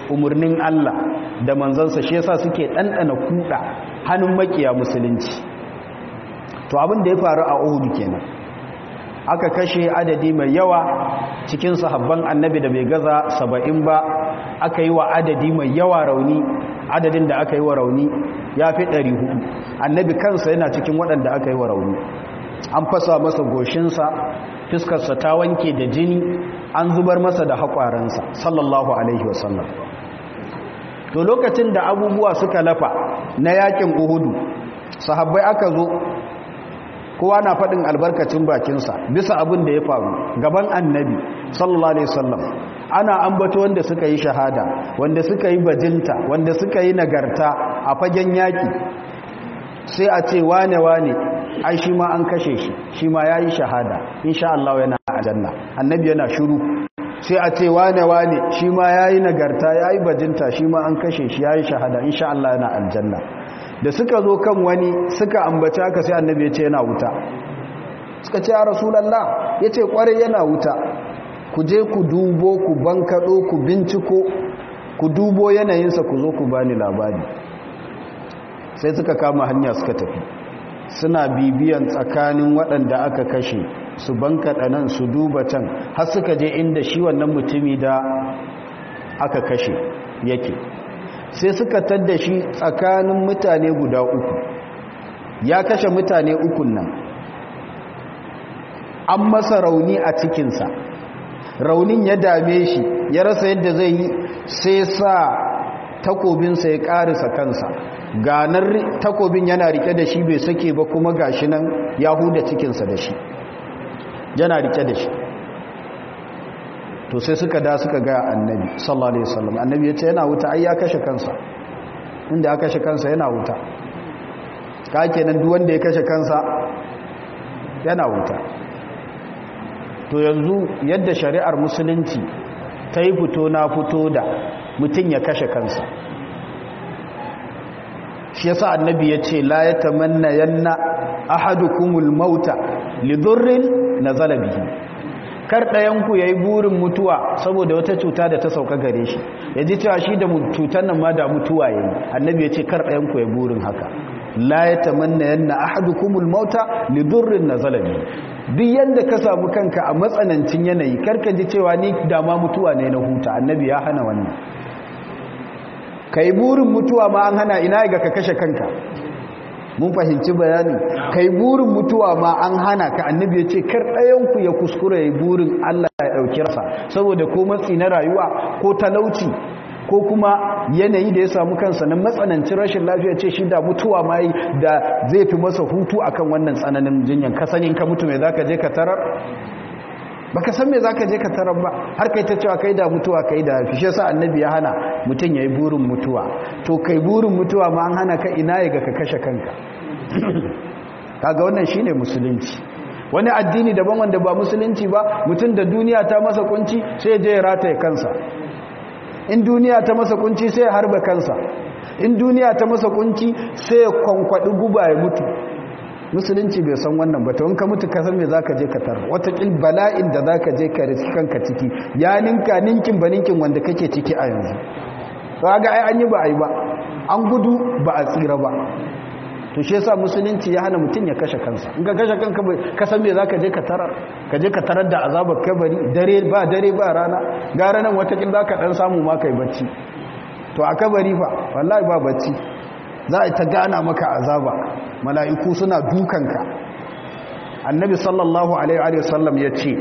umarnin Allah da manzansa shi yasa suke ɗanɗana kuɗa hannun makiya musulunci to abin da ya faru a Uhud kenan aka kashe adadi mai yawa cikin sahabban annabi da bai gaza saba'in ba aka yi wa adadi mai yawa rauni adadin da aka yi wa rauni ya fi ɗari hudu annabi kansa yana cikin waɗanda aka yi wa rauni an fasa masa goshinsa fiskarsa ta wanke da jini an zubar masa da haƙwaransa sallallahu alaihi wasallam to lokacin da abubuwa suka lafa na yakin uhudu sahabbai aka zo kowa na faɗin albarkacin bakinsa bisa abin da ya faru gaban annabi sallallahu alaihi wasallam ana ambato wanda suka yi shahada wanda suka yi bajinta wanda suka yi nagarta a fagen yaki sai a ce wane wane ai shi ma an kashe shi shi ma yayi shahada insha Allah yana aljanna annabi yana shiru sai a ce wane wane shi ma yayi nagarta yayi bajinta shi ma an kashe shi yayi shahada insha Allah yana aljanna da suka zo kan wani suka ambaci haka sai annabi ya ce yana wuta suka ce ya rasulallah ya ce kwarai yana wuta ku je ku dubo ku bankaɗo ku binciko ku dubo yanayinsa ku zo ku bani labari sai suka kama hanya suka tafi suna bibiyan tsakanin waɗanda aka kashe su bankaɗa nan su duba can har suka je inda shi wannan mutumi da aka kashe yake sai suka tadda shi tsakanin mutane guda uku ya kashe mutane ukun nan an masa rauni a cikinsa raunin ya dame shi ya rasa yadda zai yi sai sa takobinsa ya karisa kansa ganar takobin yana rike da shi bai sake ba kuma gashi nan ya huda cikinsa da shi yana rike da shi to sai suka da suka ga annabi sallallahu alaihi wasallam annabi yace yana wuta ai ya kashe kansa inda ya kashe kansa yana wuta ka kenan duk wanda ya kashe kansa yana wuta to yanzu yadda shari'ar musulunci ta yi fito na fito da mutum ya kashe kansa shi yasa annabi ya ce la ya tamanna yanna ahadukumul mauta lidurrin nazala bihi kar ɗayanku ya yi burin mutuwa saboda wata cuta da ta sauka gare shi ya ji cewa shi da cutar nan ma da mutuwa ya yi annabi ya ce kar ɗayanku ya burin haka la ya tamanna yanna ahadukumul mauta lidurrin nazala bihi duk yanda ka samu kanka a matsanancin yanayi karka ji cewa ni dama mutuwa ne na huta annabi ya hana wannan kai burin mutuwa ma an hana ina ga ka kashe kanka mun fahimci bayanin kai burin mutuwa ma an hana ka annabi ya ce kar ɗayanku ya kuskura ya burin Allah ya ɗauki rasa saboda ko matsi na rayuwa ko talauci ko kuma yanayi da ya samu kansa na matsanancin rashin lafiya ce shi da mutuwa ma yi da zai fi masa hutu akan wannan tsananin jinyan ka sanin ka mutu mai zaka je ka tarar baka san me zaka je ka tarar ba har kai ta cewa kai da mutuwa kai da fi shi yasa annabi ya hana mutun yayi burin mutuwa to kai burin mutuwa ma an hana ka ina ya ga ka kashe kanka kaga wannan shine musulunci wani addini daban wanda ba musulunci ba mutun da duniya ta masa kunci sai je ya rataye kansa in duniya ta masa kunci sai ya harba kansa in duniya ta masa kunci sai ya kwankwadi guba ya mutu musulunci bai san wannan ba ta wanka mutu ka san me zaka je ka tar watakil bala'in da zaka je ka riski kanka ciki ya ninka ninkin ba ninkin wanda kake ciki a yanzu to ga ai an yi ba ai ba an gudu ba a tsira ba to shi yasa musulunci ya hana mutum ya kashe kansa in ka kashe kanka ka san me zaka je ka tarar ka je ka tarar da azabar kabari dare ba dare ba rana gara nan watakil zaka dan samu ma kai bacci to a kabari fa wallahi ba bacci za a ta gana maka azaba mala'iku suna dukanka annabi sallallahu alaihi wasallam ya ce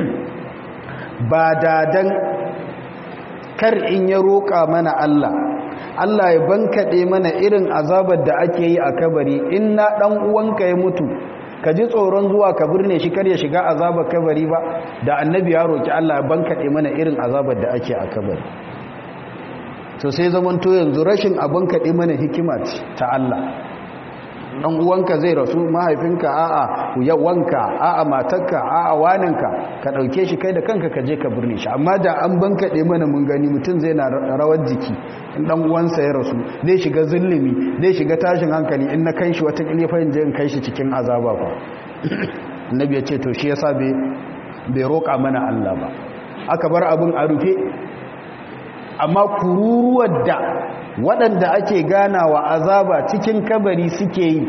ba dadan kar in ya roƙa mana Allah Allah ya bankaɗe mana irin azabar da ake yi a kabari in na ɗan uwanka ya mutu ka ji tsoron zuwa ka birne shi kar ya shiga azabar kabari ba da annabi ya roƙi Allah ya bankaɗe mana irin azabar da ake a kabari to sai zamanto yanzu rashin abin kaɗe mana hikima ta Allah ɗan uwanka zai rasu mahaifinka a'a yawanka a'a matarka a'a waninka ka ɗauke shi kai da kanka ka je ka birni shi amma da an ban kaɗe mana mun gani mutum zai na rawar jiki in ɗan uwansa ya rasu zai shiga zulumi zai shiga tashin hankali in na kai shi wata ƙilifin je in kai shi cikin azaba ba annabi ya ce to shi yasa bai roƙa mana Allah ba aka bar abin a rufe amma kururuwar da waɗanda ake ganawa azaba cikin kabari suke yi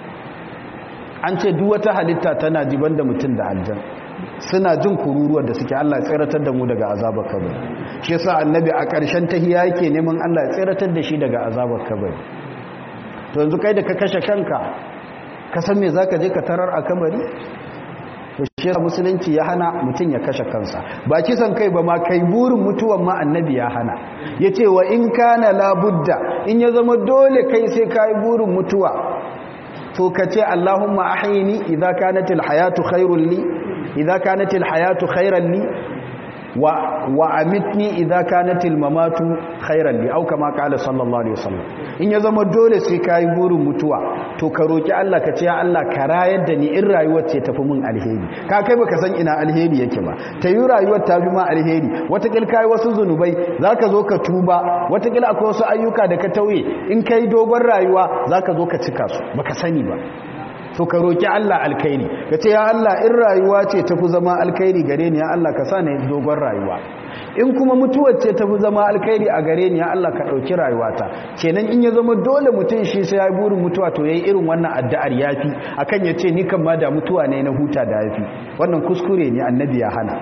an ce duk wata halitta tana jiban da mutum da aljan suna jin kururuwar da suke Allah ya tsiratar da mu daga azabar kabari shi yasa annabi a ƙarshen tahiya yake neman Allah ya tsiratar da shi daga azabar kabari to yanzu kai da ka kashe kanka ka san me zaka je ka tarar a kabari to shi yasa musulunci ya hana mutum ya kashe kansa ba kisan kai ba ma kai burin mutuwan ma annabi ya hana yace wa in kana labudda in ya zama dole kai sai kai burin mutuwa to kace Allahumma ahyini idza kanatil hayatu khairul li idza kanatil hayatu khairan li wa wa amitni idza kanatil mamatu khairan li au kama qala sallallahu alaihi wasallam in ya zama dole sai kai burin mutuwa to ka roki Allah ka ce ya Allah ka rayar da ni in rayuwar ce tafi mun alheri ka kai baka san ina alheri yake ba ta yi rayuwar ta bi ma alheri watakil kai wasu zunubai zaka zo ka tuba watakil akwai wasu ayyuka da ka tauye in kai dogon rayuwa zaka zo ka cika su baka sani ba to ka roki Allah alkhairi ka ce ya Allah in rayuwa ce tafi zama alkhairi gare ni ya Allah ka sa ni dogon rayuwa in kuma mutuwar ce tafi zama alkhairi a gare ni ya Allah ka dauki rayuwata kenan in ya zama dole mutum shi sai ya burin mutuwa to yayi irin wannan addu'ar yafi akan ya ce ni kan ma da mutuwa ne na huta da yafi wannan kuskure ne annabi ya hana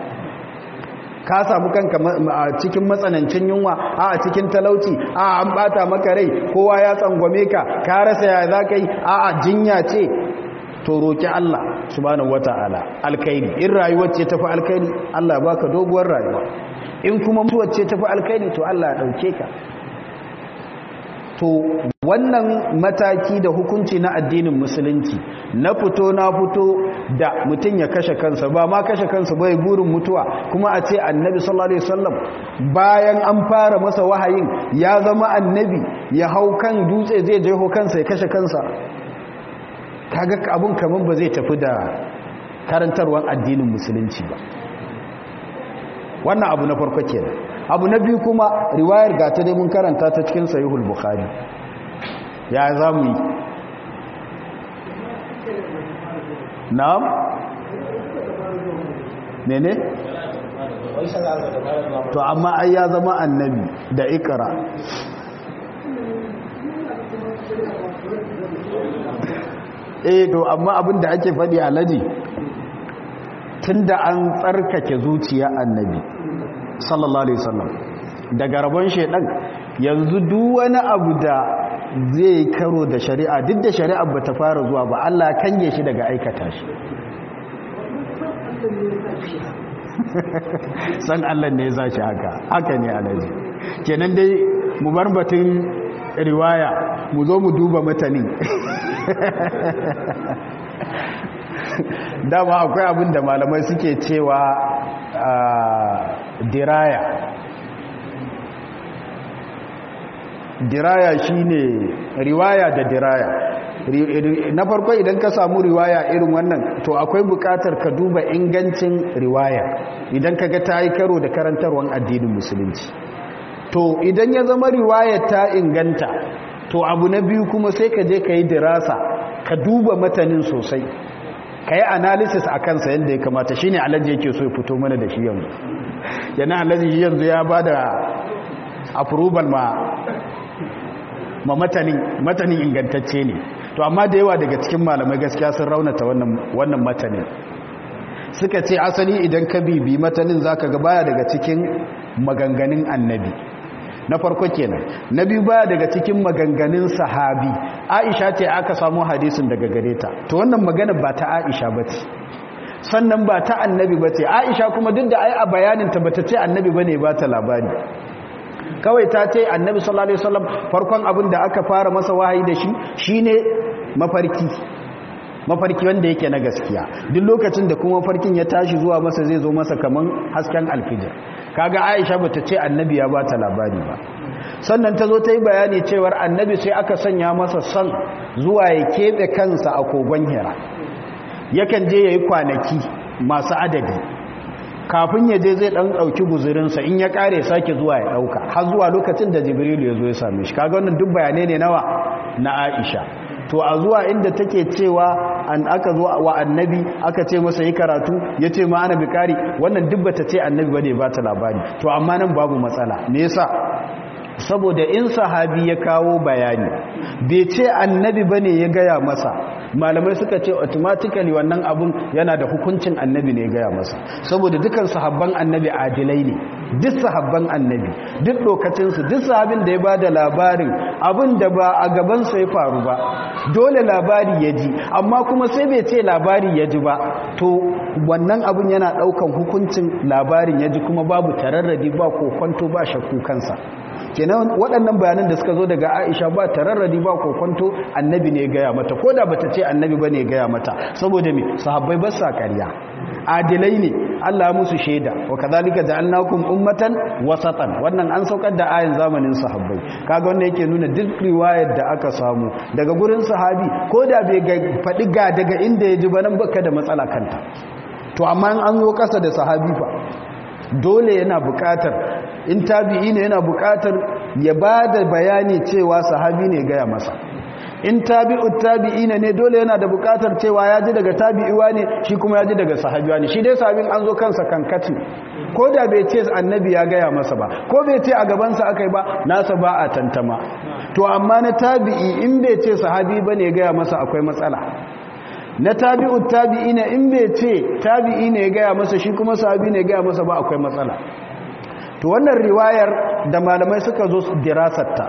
ka samu kanka a cikin matsanancin yunwa a cikin talauci a an bata maka rai kowa ya tsangwame ka ka rasa ya za ka yi a jinya ce to roki Allah subhanahu wata'ala alkhairi in rayuwar ce tafi alkhairi Allah ya baka doguwar rayuwa in kuma mutuwar ce tafi alkhairi to Allah ya dauke ka to wannan mataki da hukunci na addinin musulunci na fito na fito da mutum ya kashe kansa ba ma kashe kansa bai burin mutuwa kuma a ce annabi sallallahu alaihi wasallam bayan an fara masa wahayin ya zama annabi ya hau kan dutse zai je ho kansa ya kashe kansa kaga abun kaman ba zai tafi da karantarwar addinin musulunci ba wannan abu na farko kenan abu na biyu kuma riwayar gata dai mun karanta ta cikin sahihul bukhari ya zamu yi na'am mene to amma ai ya zama annabi da ikra eh to amma abin da ake faɗi alaji tunda an tsarkake zuciya annabi sallallahu alaihi wasallam daga rabon shedan yanzu duk wani abu da zai karo da shari'a duk da shari'a ba ta fara zuwa ba Allah kange shi daga aikata shi san Allah ne za shi haka haka ne alaji kenan dai mu bar batun riwaya mu zo mu duba matanin dama akwai abin da malamai suke cewa diraya diraya shine riwaya da diraya na farko idan ka samu riwaya irin wannan to akwai bukatar ka duba ingancin riwaya idan ka ga ta yi karo da karantarwar addinin musulunci to idan ya zama riwaya ta inganta to abu na biyu kuma sai ka je ka yi dirasa ka duba matanin sosai ka yi analysis a kansa yadda ya kamata shi ne alhaji yake so ya fito mana da shi yanzu yana alhaji yanzu ya ba da approval ma ma matanin matanin ingantacce ne to amma da yawa daga cikin malamai gaskiya sun raunata wannan wannan matanin suka ce asali idan ka bibi matanin zaka ga baya daga cikin maganganun annabi na farko kenan na biyu baya daga cikin maganganun sahabi aisha ce aka samu hadisin daga gare ta to wannan magana ba ta aisha ba ce sannan ba ta annabi ba ce aisha kuma duk da ai a bayaninta ba ta ce annabi ba ne ba ta labari kawai ta ce annabi sallallahu alaihi wasallam farkon abin da aka fara masa wahayi da shi shine mafarki mafarki wanda yake na gaskiya duk lokacin da kuma farkin ya tashi zuwa masa zai zo masa kaman hasken alfijir kaga Aisha bata ce annabi ya bata labari ba sannan ta zo ta yi bayani cewar annabi sai aka sanya masa son zuwa ya keɓe kansa a kogon hira yakan je ya yi kwanaki masu adadi kafin ya je zai ɗan ɗauki guzurinsa in ya ƙare sake zuwa ya ɗauka har zuwa lokacin da jibrilu ya zo ya same shi kaga wannan duk bayanai ne nawa na aisha to a zuwa inda take cewa an aka zo wa annabi aka ce masa yi karatu ya ce ma ana bikari wannan duk bata ce annabi bane ba ta labari to amma nan babu matsala me yasa saboda in sahabi ya kawo bayani bai ce annabi bane ya gaya masa malamai suka ce automatically wannan abun yana da hukuncin annabi ne ya gaya masa saboda dukan sahabban annabi adilai ne duk sahabban annabi duk lokacinsu duk sahabin da ya ba da labarin abin da ba a gabansa ya faru ba dole labari ya ji amma kuma sai bai ce labari ya ji ba to wannan abin yana daukan hukuncin labarin ya ji kuma babu tararradi ba kokonto ba shakku kansa kenan waɗannan bayanan da suka zo daga Aisha ba tararradi ba kokonto annabi ne ya gaya mata ko da bata ce annabi bane ya gaya mata saboda me sahabbai ba sa ƙarya adilai ne Allah musu shaida wa kadhalika ja'alnakum ummatan wasatan wannan an saukar da ayin zamanin sahabbai kaga wanda yake nuna duk riwayar da aka samu daga gurin sahabi ko da bai faɗi ga daga inda ya ji ba nan baka da matsala kanta to amma an zo kasa da sahabi fa dole yana buƙatar in tabi'i ne yana buƙatar ya ba da bayani cewa sahabi ne gaya masa in tabi'ut tabi'ina ne dole yana da buƙatar cewa ya ji daga tabi'iwa ne shi kuma ya ji daga sahabiwa ne shi dai sahabin an zo kansa kankati ko da bai ce annabi ya gaya masa ba ko bai ce a gabansa aka yi ba nasa ba a tantama to amma na tabi'i in bai ce sahabi ba ne gaya masa akwai matsala na tabi'ut tabi'ina in bai ce tabi'i ne ya gaya masa shi kuma sahabi ne ya gaya masa ba akwai matsala to wannan riwayar da malamai suka zo dirasarta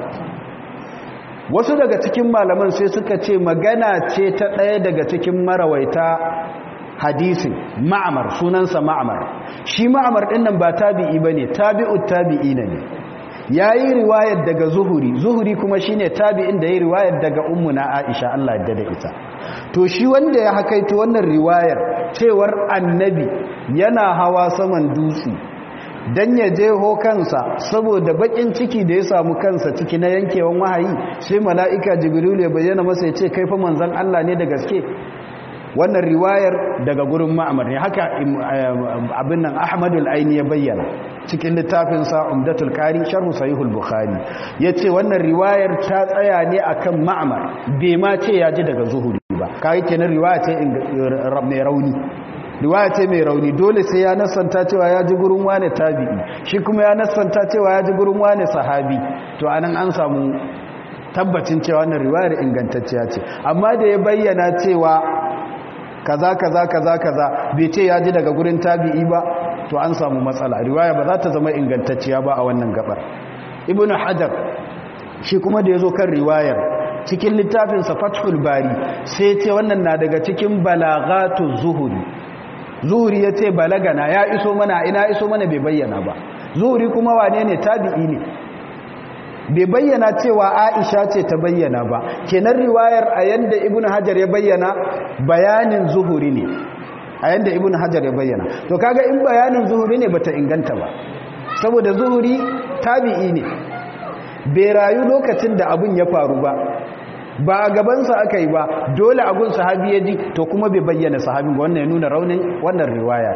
wasu daga cikin malaman sai suka ce magana ce ta ɗaya daga cikin marawaita hadisin ma'amar sunansa ma'amar shi ma'amar ɗin nan ba tabi'i ba ne tabi'ut tabi'i ne ya yi riwayar daga zuhuri zuhuri kuma shi ne tabi'in da ya yi riwayar daga ummuna aisha Allah da da ita to shi wanda ya hakaito wannan riwayar cewar annabi yana hawa saman dutse dan ya je ho kansa saboda bakin ciki da ya samu kansa ciki na yankewan wahayi sai mala'ika jibril ya bayyana masa ya ce kai fa manzon Allah ne da gaske wannan riwayar daga gurin ma'amar ne haka abin nan ahmadul aini ya bayyana cikin littafin sa umdatul qari sharh sahihul bukhari yace wannan riwayar ta tsaya ne akan ma'amar bai ma ce ya ji daga zuhuri ba kai kenan riwaya ce mai rauni riwaya ce mai rauni dole sai ya nasanta cewa ya ji gurin wane tabi'i shi kuma ya nasanta cewa ya ji gurin wane sahabi to anan an samu tabbacin cewa wannan riwayar ingantacciya ce amma da ya bayyana cewa kaza kaza kaza kaza bai ce ya ji daga gurin tabi'i ba to an samu matsala riwaya ba za ta zama ingantacciya ba a wannan gabar ibnu hajar shi kuma da yazo kan riwayar cikin littafinsa fathul bari sai ce wannan na daga cikin balagatu zuhuri zuhuri ya ce balagana ya iso mana ina iso mana bai bayyana ba zuhuri kuma wane ne tabi'i ne bai bayyana cewa aisha ce ta bayyana ba kenan riwayar a yanda ibnu hajar ya bayyana bayanin zuhuri ne a yanda ibnu hajar ya bayyana to kaga in bayanin zuhuri ne bata inganta ba saboda zuhuri tabi'i ne bai rayu lokacin da abun ya faru ba ba a gabansa aka yi ba dole abun sahabi ya ji to kuma bai bayyana sahabin ba wannan ya nuna raunin wannan riwaya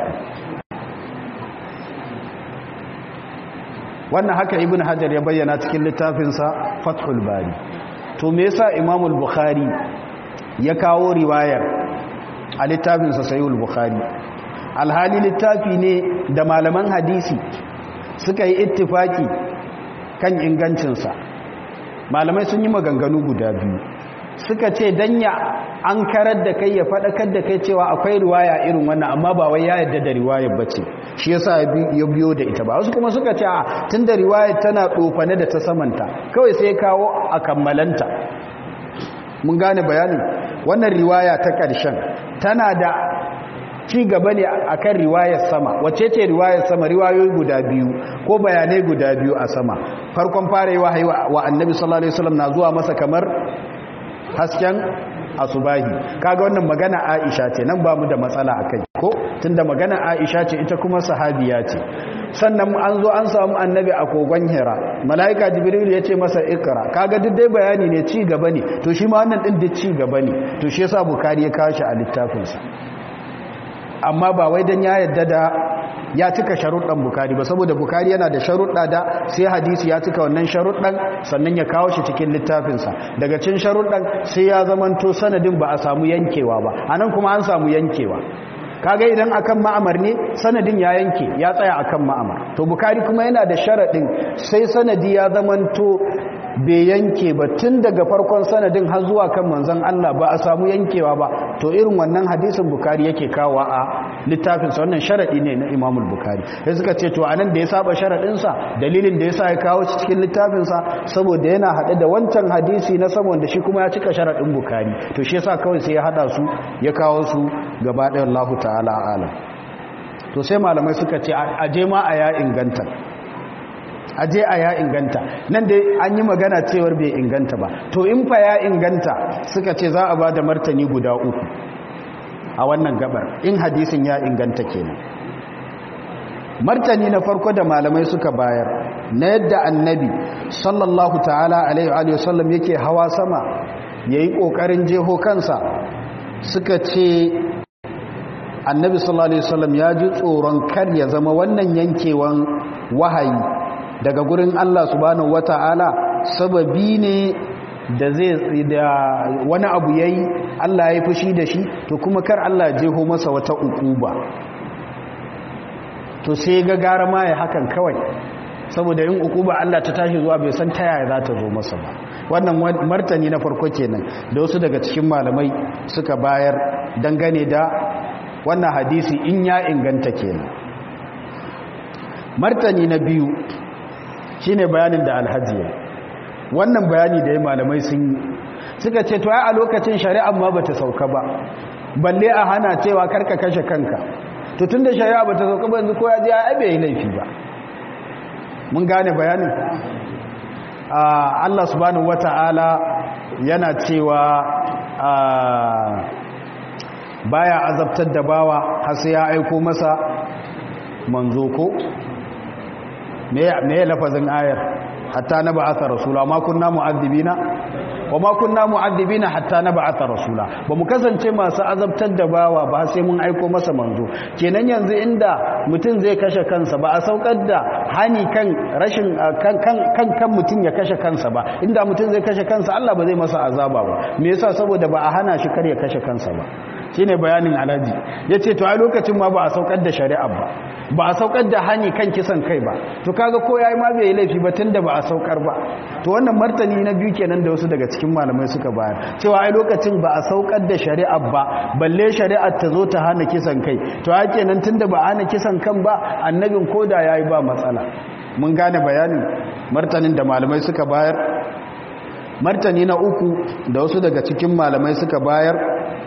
wannan haka ibn hajar ya bayyana cikin littafinsa fathul bari to me yasa imamul bukhari ya kawo riwayar a littafinsa sayul bukhari alhali littafi ne da malaman hadisi suka yi ittifaki kan ingancinsa malamai sun yi maganganu guda biyu suka ce danya an karar da kai ya faɗakar da kai cewa akwai riwaya irin wannan amma ba wai ya yadda da riwayar bace shi yasa ya biyo da ita ba wasu kuma suka ce a tunda riwayar tana tsofane da ta samanta kawai sai kawo a kammalanta mun gane bayanin wannan riwaya ta ƙarshen tana da ci gaba ne akan riwayar sama wacce ce riwayar sama riwayoyi guda biyu ko bayanai guda biyu a sama farkon fara yi wahayi wa annabi sallallahu alaihi wasallam na zuwa masa kamar hasken asubahi kaga wannan magana Aisha ce nan ba mu da matsala akai ko tunda magana Aisha ce ita kuma sahabiya ce sannan an zo an samu annabi a kogon Hira malaika Jibril ya ce masa ikra kaga duk dai bayani ne ci gaba ne to shi ma wannan din duk ci gaba ne to shi yasa Bukhari ya kawo shi a littafinsa amma ba wai dan ya yadda da ya cika sharuɗan bukari ba saboda bukari yana da sharuɗa da sai hadisi ya cika wannan sharuɗan sannan ya kawo shi cikin littafinsa daga cin sharuɗan sai ya zamanto sanadin ba a samu yankewa ba a nan kuma an samu yankewa kaga idan akan ma'amar ne sanadin ya yanke ya tsaya akan ma'amar to bukari kuma yana da sharaɗin sai sanadi ya zamanto bai yanke ba tun daga farkon sanadin har zuwa kan manzon Allah ba a samu yankewa ba to irin wannan hadisin bukari yake kawo a littafin sa wannan sharadi ne na Imam Bukhari sai suka ce to anan da ya saba sharadin sa dalilin da yasa ya kawo shi cikin littafin sa saboda yana hade da wancan hadisi na saboda shi kuma ya cika sharadin Bukhari to shi yasa kawai sai ya hada su ya kawo su gaba ɗayan Allah ta'ala alam to sai malamai suka ce aje ma a ya inganta aje a ya inganta nan dai an yi magana cewar bai inganta ba to in fa ya inganta suka ce za a ba da martani guda uku a wannan gabar in hadisin ya inganta kenan martani na farko da malamai suka bayar na yadda annabi sallallahu ta'ala alaihi wa sallam yake hawa sama yayi kokarin jeho kansa suka ce annabi sallallahu alaihi wasallam ya ji tsoron kar ya zama wannan yankewan wahayi daga gurin Allah subhanahu wata'ala sababi ne da zai da wani abu yayi Allah ya fushi da shi to kuma kar Allah jeho masa wata ukuba to sai ga gara ma ya hakan kawai saboda in ukuba Allah ta tashi zuwa bai san ta yaya za ta zo masa ba wannan martani na farko kenan da wasu daga cikin malamai suka bayar dangane da wannan hadisi in ya inganta kenan martani na biyu shine bayanin da alhaji wannan bayani da ya malamai sun yi suka ce to ai a lokacin shari'a ma bata sauka ba balle a hana cewa karka kashe kanka to tunda shari'a bata sauka ba yanzu ko ya je ai bai yi laifi ba mun gane bayanin Allah subhanahu wata'ala yana cewa baya azabtar da bawa har sai ya aiko masa manzo ko me me lafazin ayar hatta na ba'atha rasula ma kunna mu'adhibina wa ma kunna mu'adhibina hatta na ba'atha rasula ba mu kasance masu azabtar da bawa ba sai mun aiko masa manzo kenan yanzu inda mutum zai kashe kansa ba a saukar da hani kan rashin kan kan kan mutum ya kashe kansa ba inda mutum zai kashe kansa Allah ba zai masa azaba ba me yasa saboda ba a hana shi kar ya kashe kansa ba shine bayanin alaji yace to a lokacin ma ba a saukar da shari'a ba ba a saukar da hani kan kisan kai ba to kaga ko yayi ma bai laifi ba tunda ba a saukar ba to wannan martani na biyu kenan da wasu daga cikin malamai suka bayar cewa ai lokacin ba a saukar da shari'a ba balle shari'ar ta zo ta hana kisan kai to a kenan tunda ba a hana kisan kan ba annabin koda yayi ba matsala mun gane bayanin martanin da malamai suka bayar martani na uku da wasu daga cikin malamai suka bayar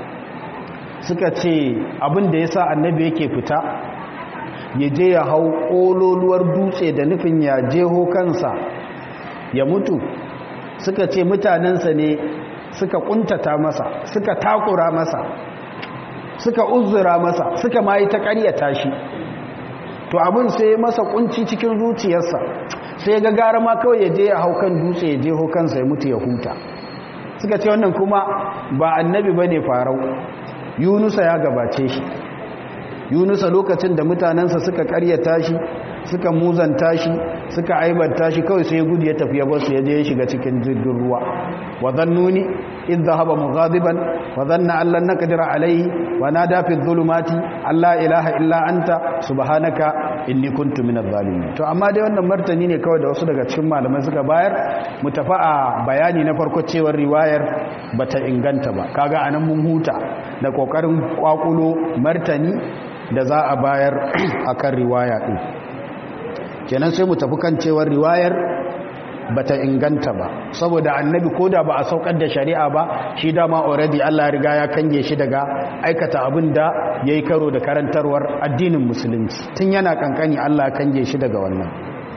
suka ce abin da ya sa annabi yake fita ya je ya hau ƙololuwar dutse da nufin ya jeho kansa ya mutu suka ce mutanensa ne suka kuntata masa suka takura masa suka uzura masa suka ma yi ta ƙaryata shi to abin sai masa kunci cikin zuciyarsa sai ga gara ma kawai ya je ya hau kan dutse ya jeho kansa ya mutu ya huta suka ce wannan kuma ba annabi ba ne farau yunusa ya gabace shi yunusa lokacin da mutanensa suka karyata shi suka muzanta shi suka aibanta shi kawai sai gudu ya tafi ya basu ya je ya shiga cikin jirgin ruwa wa zannuni idh dhahaba mughadiban wa dhanna an lan naqdira alayhi wa nada fi dhulumati alla ilaha illa anta subhanaka inni kuntu minadh zalimin to amma dai wannan martani ne kawai da wasu daga cikin malamai suka bayar mu tafi a bayani na farko cewar riwayar bata inganta ba kaga anan mun huta da kokarin kwakulo martani da za a bayar akan riwaya din kenan sai mu tafi kan cewar riwayar bata inganta ba saboda annabi koda ba a saukar da shari'a ba shi dama already Allah ya riga ya kange shi daga aikata abin da yayi karo da karantarwar addinin musulunci tun yana kankani Allah ya kange shi daga wannan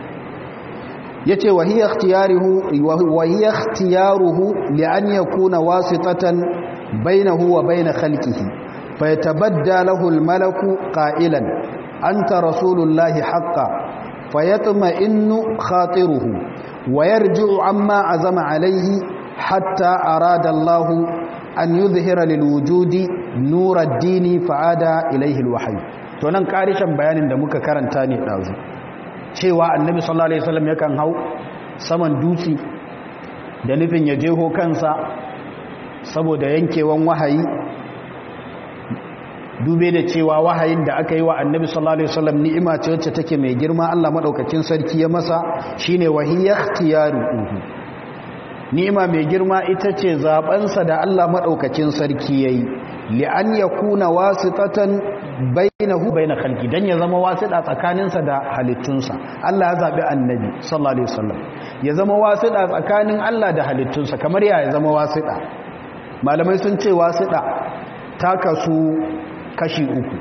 yace wa hiya ikhtiyaruhu wa hiya ikhtiyaruhu li an yakuna wasitatan bainahu wa bain khalqihi fayatabadda lahu al-malaku qailan anta rasulullahi haqqan فيطمئن خاطره ويرجع عما عزم عليه حتى أراد الله أن يظهر للوجود نور الدين فعاد إليه الوحي tunan karishan bayanin da muka karanta ne ɗazu cewa annabi sallallahu alaihi wasallam yakan hau saman dutse da nufin ya jeho kansa saboda yankewan wahayi dube da cewa wahayin da aka yi wa annabi sallallahu alaihi wasallam ni'ima ce wacce take mai girma Allah madaukakin sarki ya masa shine wahiyya ikhtiyaruhu ni'ima mai girma ita ce zabansa da Allah madaukakin sarki yayi li an yakuna wasitatan bainahu bain khalqi dan ya zama wasida tsakaninsa da halittunsa Allah ya zabi annabi sallallahu alaihi wasallam ya zama wasida tsakanin Allah da halittunsa kamar ya zama wasida malamai sun ce wasida ta kasu kashi uku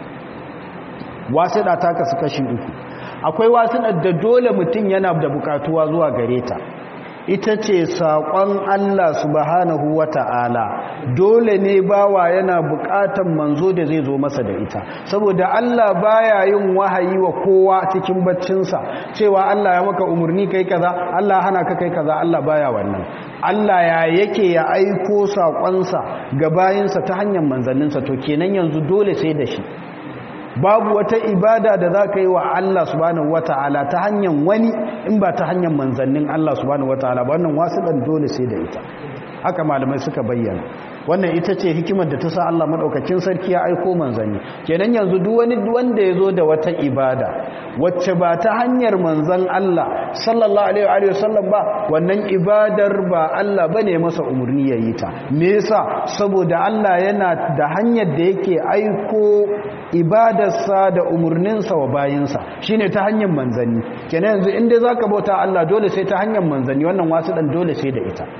wasida ta kasu kashi uku akwai wasidar da dole mutum yana da bukatuwa zuwa gare ta ita ce saƙon Allah subhanahu wa ta'ala dole ne bawa yana buƙatan manzo da zai zo masa da ita saboda Allah baya yin wahayi wa kowa cikin baccinsa cewa Allah ya maka umarni kai kaza Allah hana ka kai kaza Allah baya wannan Allah ya yake ya aiko saƙonsa ga bayinsa ta hanyar manzanninsa to kenan yanzu dole sai da shi babu wata ibada da za ka yi wa Allah subhanahu wata'ala ta hanyar wani in ba ta hanyar manzannin Allah subhanahu wata'ala ba wannan wasu ɗan dole sai da ita haka malamai suka bayyana wannan ita ce hikimar da ta sa Allah maɗaukakin sarki ya aiko manzanni kenan yanzu duk wani wanda ya zo da wata ibada wacce ba ta hanyar manzan Allah sallallahu alaihi wa sallam ba wannan ibadar ba Allah bane masa umarni ya yi ta me yasa saboda Allah yana da hanyar da yake aiko ibadarsa da umarninsa wa bayinsa shine ta hanyar manzanni kenan yanzu inda zaka bauta Allah dole sai ta hanyar manzanni wannan wasu dan dole sai da ita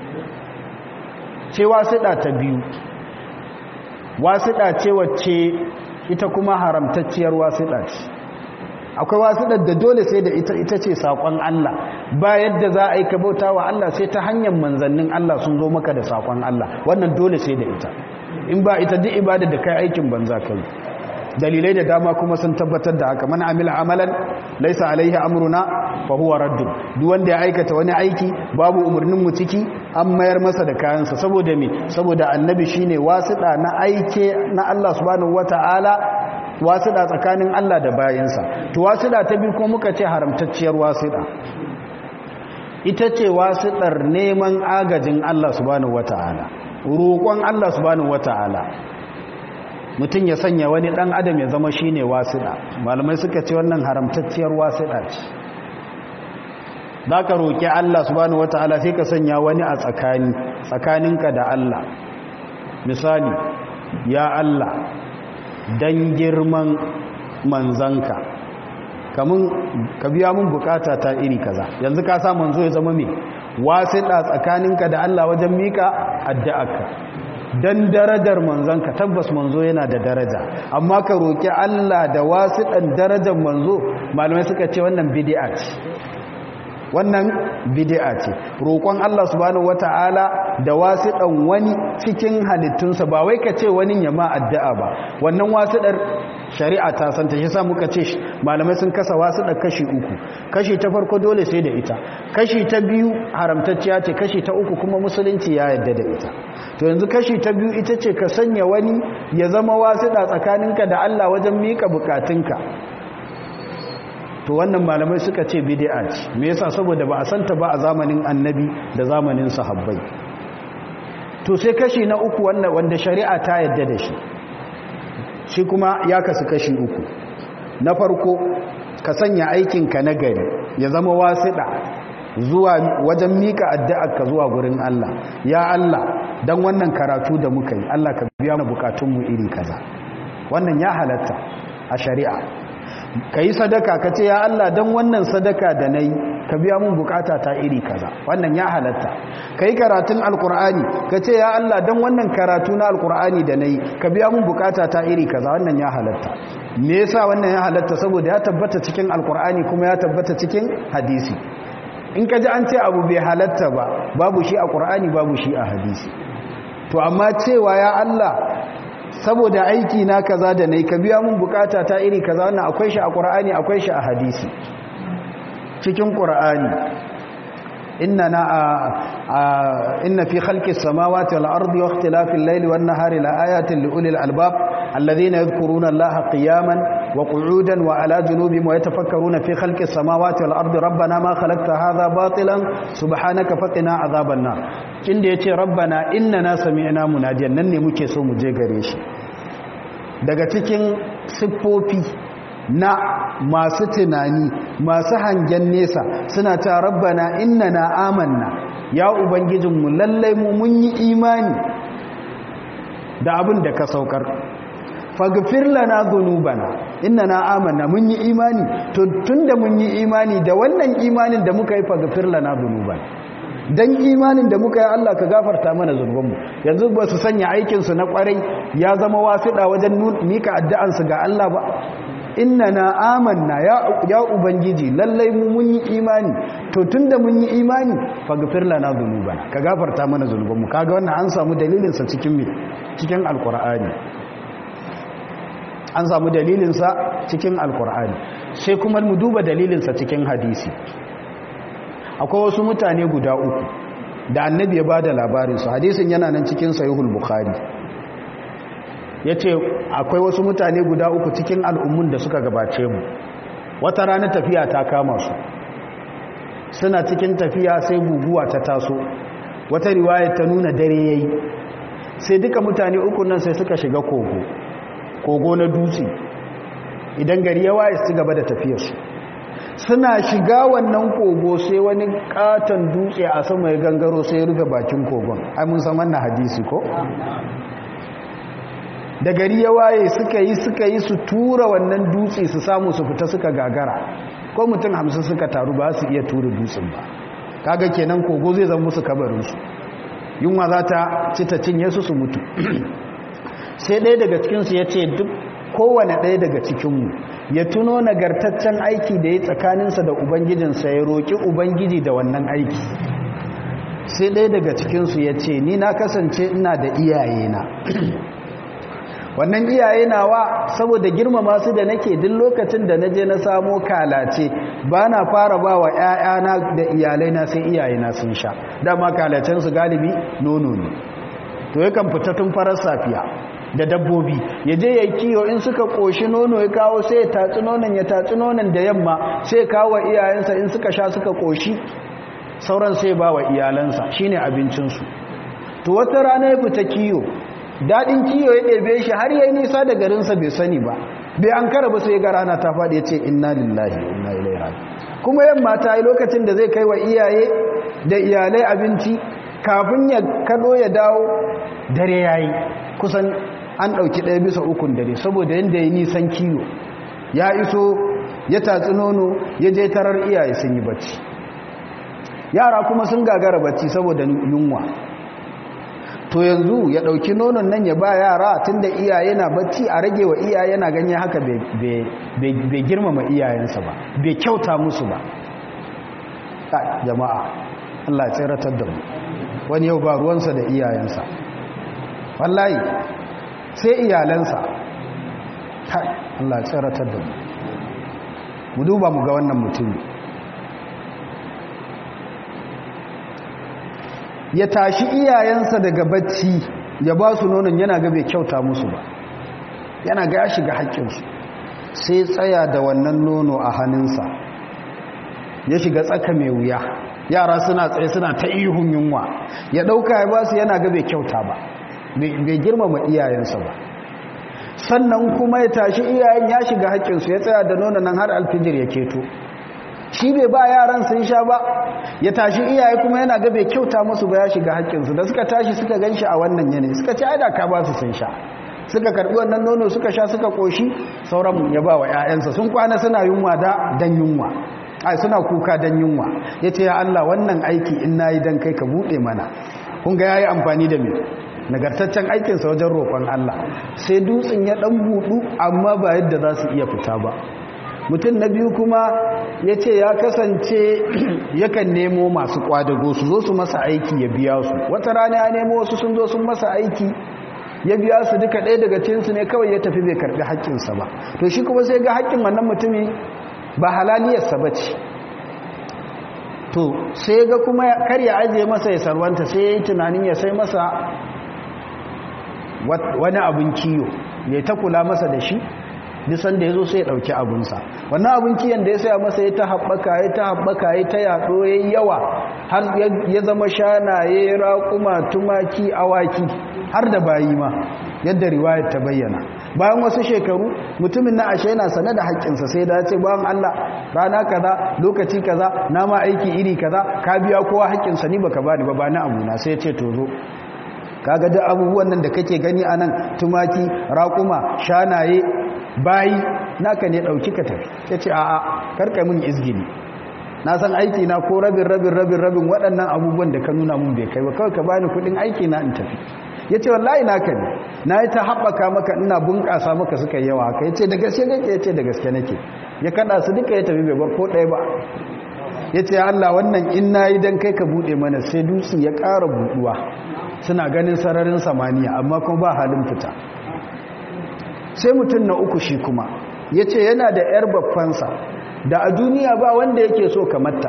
ce wasiɗa ta biyu wasiɗa ce wacce ita kuma haramtacciyar wasiɗa ce akwai wasiɗar da dole sai da ita ita ce saƙon Allah ba yadda za a yi ka bauta wa Allah sai ta hanyar manzannin Allah sun zo maka da saƙon Allah wannan dole sai da ita in ba ita duk ibada da kai aikin banza kai dalilai da dama kuma sun tabbatar da haka man amila amalan laisa alaihi amruna fa huwa raddun duk wanda ya aikata wani aiki babu umurnin mu ciki an mayar masa da kayansa saboda me saboda annabi shine wasida na aike na Allah subhanahu wataala wasida tsakanin Allah da bayinsa to wasida ta bi ko muka ce haramtacciyar wasida ita ce wasidar neman agajin Allah subhanahu wataala roƙon Allah subhanahu wataala mutum ya sanya wani ɗan adam ya zama shi ne wasiɗa malamai suka ce wannan haramtacciyar wasiɗa ce za ka roƙi Allah subhanahu wata'ala sai ka sanya wani a tsakani tsakaninka da Allah misali ya Allah dan girman manzanka kamun ka biya mun bukata ta iri kaza yanzu ka sa manzo ya zama me wasiɗa tsakaninka da Allah wajen mika addu'arka dan darajar manzanka tabbas manzo yana da daraja amma ka roki Allah da wasiɗan darajar manzo malamai suka ce wannan bid'a ce wannan bid'a ce roƙon Allah subhanahu wataala da wasiɗan wani cikin halittunsa ba wai ka ce wani ya ma addu'a ba wannan wasiɗar shari'a ta san ta yasa muka ce malamai sun kasa wasiɗar kashi uku kashi ta farko dole sai da ita kashi ta biyu haramtacciya ce kashi ta uku kuma musulunci ya yarda da ita to yanzu kashi ta biyu ita ce ka sanya wani ya zama wasiɗa tsakaninka da Allah wajen miƙa bukatunka to wannan malamai suka ce bid'a ce me yasa saboda ba a santa ba a zamanin annabi da zamanin sahabbai to sai kashi na uku wanda wanda shari'a ta yadda da shi shi kuma ya kasu kashi uku na farko ka sanya aikinka na gari ya zama wasiɗa zuwa wajen mika addu'arka zuwa gurin Allah ya Allah dan wannan karatu da muka yi Allah ka biya mu bukatunmu iri kaza wannan ya halatta a shari'a ka yi sadaka ka ce ya Allah don wannan sadaka da na yi ka biya mun bukata ta iri kaza wannan ya halatta ka yi karatun alkur'ani ka ce ya Allah don wannan karatu na alkur'ani da na yi ka biya mun bukata ta iri kaza wannan ya halatta me yasa wannan ya halatta saboda ya tabbata cikin alkur'ani kuma ya tabbata cikin hadisi in ka ji an ce abu bai halatta ba babu shi a ƙur'ani babu shi a hadisi to amma cewa ya Allah saboda aiki na kaza da nayi ka biya mun bukata ta iri kaza wannan akwai shi a Qur'ani akwai shi a hadisi cikin Qur'ani inna na inna fi khalqis samawati wal ardi wa ikhtilafil layli wan nahari la ayatin li ulil albab alladhina yadhkuruna Allaha qiyaman wa qu'udan wa ala junubihim wa yatafakkaruna fi khalqis samawati wal ardi rabbana ma khalaqta hadha batilan subhanaka faqina adhaban nar inda yace rabbana innana sami'na munadiyan nan ne muke so mu je gare shi daga cikin siffofi na masu tunani masu hangen nesa suna ta rabbana innana amanna ya ubangijinmu lallai mu mun yi imani da abin da ka saukar faghfir lana dhunubana innana amanna mun yi imani to tunda mun yi imani da wannan imanin da muka yi faghfir lana dhunubana dan imanin da muka yi Allah ka gafarta mana zunubanmu yanzu ba su sanya aikin su na kwarai ya zama wasiɗa wajen mika addu'an su ga Allah ba innana amanna ya ya ubangiji lallai mu mun yi imani to tunda mun yi imani faghfir lana dhunubana ka gafarta mana zunubanmu kaga wannan an samu dalilin sa cikin cikin alqur'ani an samu dalilinsa cikin alkur'ani sai kuma mu duba dalilinsa cikin hadisi akwai wasu mutane guda uku da annabi ya ba da labarinsu hadisin yana nan cikin sayuhul bukhari ya ce akwai wasu mutane guda uku cikin al'ummun da suka gabace mu wata rana tafiya ta kama su suna cikin tafiya sai guguwa ta taso wata riwaya ta nuna dare yayi sai duka mutane uku nan sai suka shiga kogo kogo na dutse idan gari ya waye su gaba da tafiyarsu suna shiga wannan kogo sai wani katon dutse a sama ya gangaro sai ya rufe bakin kogon ai mun san wannan hadisi ko da gari ya waye suka yi suka yi su tura wannan dutse su samu su fita suka gagara ko mutum hamsin suka taru ba su iya tura dutsen ba kaga kenan kogo zai zama musu kabarinsu yunwa za ta ci ta cinye su su mutu sai ɗaya daga cikinsu ya ce duk kowane ɗaya daga cikinmu ya tuno nagartaccen aiki da ya tsakaninsa da ubangijinsa ya roƙi ubangiji da wannan aiki sai ɗaya daga cikinsu ya ce ni na kasance ina da iyayena wannan iyaye nawa saboda girmama su da nake duk lokacin da naje na samo kalace ba na fara ba wa 'ya'yana da iyalaina sai iyayena sun sha dama kalacensu galibi nono ne to yakan fita tun farar safiya da dabbobi ya je ya kiyo in suka koshi nono ya kawo sai ya tatsi nonon ya tatsi nonon da yamma sai kawo iyayensa in suka sha suka koshi sauran sai ba wa iyalansa shine abincinsu to wata rana ya fita kiyo daɗin kiyo ya ɗebe shi har yayi nisa da garinsa bai sani ba bai an kara ba sai ga rana ta faɗi ya ce inna lillahi inna ilaihi raji kuma yamma ta yi lokacin da zai kai wa iyaye da iyalai abinci kafin ya kado ya dawo dare yayi kusan an ɗauki ɗaya bisa ukun dare saboda yadda ya nisan kiyo ya iso ya tatsi nono ya je tarar iyaye sun yi bacci yara kuma sun gagara bacci saboda yunwa to yanzu ya ɗauki nonon nan ya ba yara tun da iyaye na bacci a rage wa iyaye na ganye haka bai girmama iyayensa ba bai kyauta musu ba jama'a Allah ya tseratar da mu wani yau ba ruwansa da iyayensa wallahi sai iyalansa Allah ya tseratar da mu mu duba mu ga wannan mutum ya tashi iyayensa daga bacci ya ba su nonon yana ga bai kyauta musu ba yana ga ya shiga haƙƙinsu sai tsaya da wannan nono a hannunsa ya shiga tsaka mai wuya yara suna tsaye suna ta ihun yunwa ya ɗauka ya ba su yana ga bai kyauta ba bai girmama iyayensa ba sannan kuma ya tashi iyayen ya shiga haƙƙinsu ya tsaya da nonon nan har alfijir ya keto shi bai ba yaran sun sha ba ya tashi iyaye kuma yana ga bai kyauta musu ba ya shiga haƙƙinsu da suka tashi suka gan shi a wannan yanayi suka ce aida ka ba su sun sha suka karɓi wannan nono suka sha suka ƙoshi sauran ya ba wa 'ya'yansa sun kwana suna yunwa da dan yunwa ai suna kuka dan yunwa ya ce ya Allah wannan aiki in na yi dan kai ka buɗe mana kun ga ya yi amfani da mai nagartaccen aikinsa wajen roƙon Allah sai dutsen ya ɗan buɗu amma ba yadda za su iya fita ba mutum na biyu kuma ya ce ya kasance yakan nemo masu kwadago su zo su masa aiki ya biya su wata rana ya nemo wasu sun zo sun masa aiki ya biya su duka ɗaya daga cinsu ne kawai ya tafi bai karɓi haƙƙinsa ba to shi kuma sai ga haƙƙin wannan mutumi ba halaliyarsa ba ce to sai ga kuma kar ya ajiye masa ya sarwanta sai ya yi tunanin ya sai masa wani abin kiyo ya ta kula masa da shi nisan da ya zo sai ya ɗauki abinsa wannan abin kiyan da ya saya masa ya ta haɓaka ya ta haɓaka ya ta yaɗo ya yi yawa har ya zama shanaye raƙuma tumaki awaki har da bayi ma yadda riwayar ta bayyana bayan wasu shekaru mutumin na ashe yana sane da haƙƙinsa sai da ce bayan Allah rana kaza lokaci kaza na ma aiki iri kaza ka biya kowa haƙƙinsa ni baka bani ba ba na abuna sai ya ce to zo kaga duk abubuwan nan da kake gani anan tumaki raƙuma shanaye bayi naka ne ɗauki ka tafi ya ce a'a karka min izgini na san aiki na ko rabin rabin rabin rabin waɗannan abubuwan da ka nuna mun bai kai ba kawai ka bani kuɗin aiki na in tafi ya ce wallahi naka ne na yi ta haɓaka maka ina bunƙasa maka suka yi yawa haka ya ce da gaske nake ya ce da gaske nake ya kaɗa su duka ya tafi bai bar ko ɗaya ba ya ce Allah wannan in na yi don kai ka buɗe mana sai dutse ya ƙara buɗuwa suna ganin sararin samaniya amma kuma ba halin fita sai mutum na uku shi kuma ya ce yana da 'yar babbansa da a duniya ba wanda yake so kamata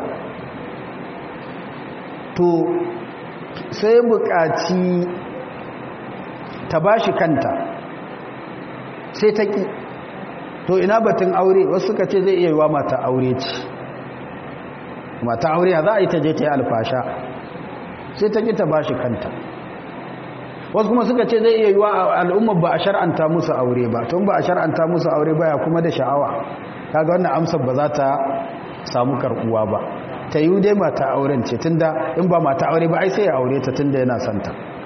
to sai buƙaci ta ba shi kanta sai ta ƙi to ina batun aure wasu suka ce zai iya yi wa mata aure ce mata aure za a yi ta je ta yi alfasha sai ta ƙi ta ba shi kanta wasu kuma suka ce zai iya yi wa al'ummar ba a shar'anta musu aure ba tun ba a shar'anta musu aure ba ya kuma da sha'awa kaga wannan amsar ba za ta samu karɓuwa ba ta yi dai mata auren ce tunda in ba mata aure ba ai sai ya aure ta tunda yana santa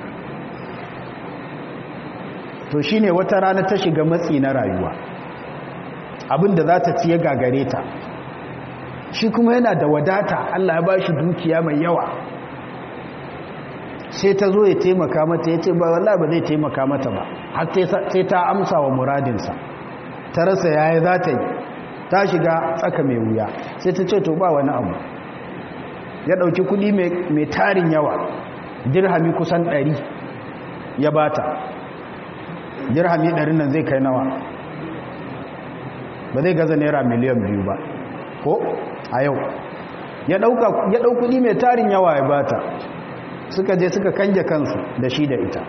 to shine wata rana ta shiga matsi na rayuwa abinda za ta ci ya gagare ta shi kuma yana da wadata Allah ya ba shi dukiya mai yawa sai ta zo ya taimaka mata ya ce ba wallahi ba zai taimaka mata ba har sai ta amsa wa muradinsa ta rasa yaya za ta yi ta shiga tsaka mai wuya sai ta ce to ba wani abu ya ɗauki kuɗi mai tarin yawa dirhami kusan ɗari ya bata dirhami ɗari nan zai kai nawa ba zai gaza naira miliyan biyu ba ko a yau ya ɗau kuɗi mai tarin yawa ya bata suka je suka kange kansu da shi da ita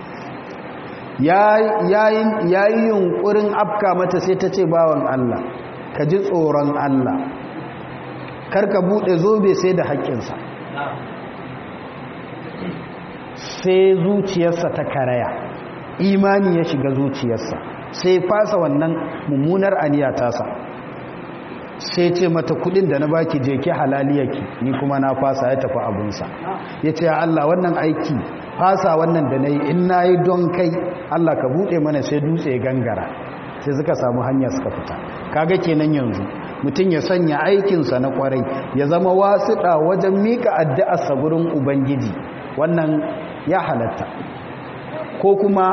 ya yi yunkurin afka mata sai ta ce bawan Allah ka ji tsoron Allah karka buɗe zobe sai da haƙƙinsa sai zuciyarsa ta karaya imani ya shiga zuciyarsa sai fasa wannan mummunar aniya tasa sai ce mata kudin da na baki je ki halaliyaki ni kuma na fasa ya tafi abunsa ya ce Allah wannan aiki fasa wannan da na yi in na yi don kai Allah ka buɗe mana sai dutse gangara sai suka samu hanya suka fita kaga kenan yanzu mutum ya sanya aikinsa na kwarai ya zama wasuɗa wajen mika addu'arsa gurin ubangiji wannan ya halatta ko kuma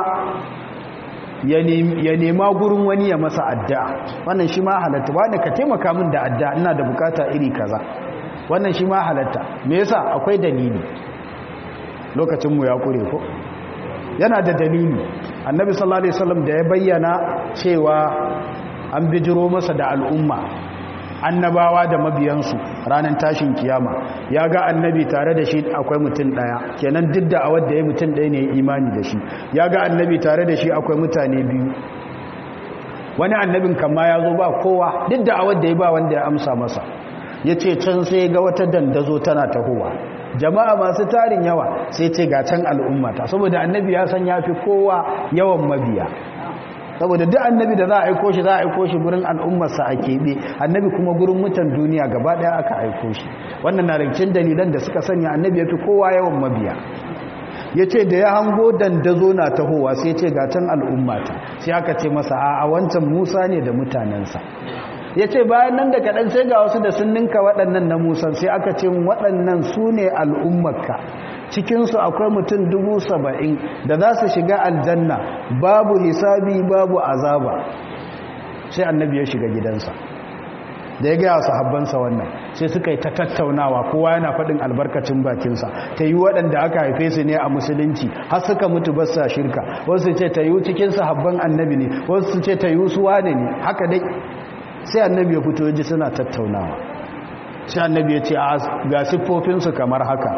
ya nema gurin wani ya masa addu'a wannan shi ma halatta wanda ka taimaka min da addu'a ina da bukata iri kaza wannan shi ma halatta me yasa akwai dalili lokacinmu ya kure ko yana da dalili annabi sallallahu alaihi wasallam da ya bayyana cewa an bijiro masa da al'umma annabawa da mabiyansu ranar tashin kiyama ya ga annabi tare da shi akwai mutum daya kenan duk da awar da ya mutum daya ne imani da shi ya ga annabi tare da shi akwai mutane biyu wani annabin kama ya zo ba kowa duk da awar da ya ba wanda ya amsa masa ya ce can sai ga wata dandazo tana tahowa jama'a masu tarin yawa sai ce ga can al'ummata saboda annabi ya san ya fi kowa yawan mabiya saboda duk annabi da za a aiko shi za a aiko shi gurin al'ummarsa a keɓe annabi kuma gurin mutan duniya gaba ɗaya aka aiko shi wannan na rikin dalilan da suka sanya annabi ya fi kowa yawan mabiya ya ce da ya hango dandazo na tahowa sai ce ga can al'ummata sai aka ce masa a wancan musa ne da mutanensa ya ce bayan nan da kaɗan sai ga wasu da sun ninka waɗannan na musan sai aka ce waɗannan su ne al'ummarka cikinsu akwai mutum dubu saba'in da za su shiga aljanna babu hisabi babu azaba sai annabi ya shiga gidansa da ya gaya sahabbansa wannan sai suka yi ta tattaunawa kowa yana faɗin albarkacin bakinsa ta yi waɗanda aka haife su ne a musulunci har suka mutu basa shirka wasu ce ta yi cikin sahabban annabi ne wasu ce ta yi su wane ne haka dai sai annabi ya fito ji suna tattaunawa sai annabi ya ce ga siffofinsu kamar haka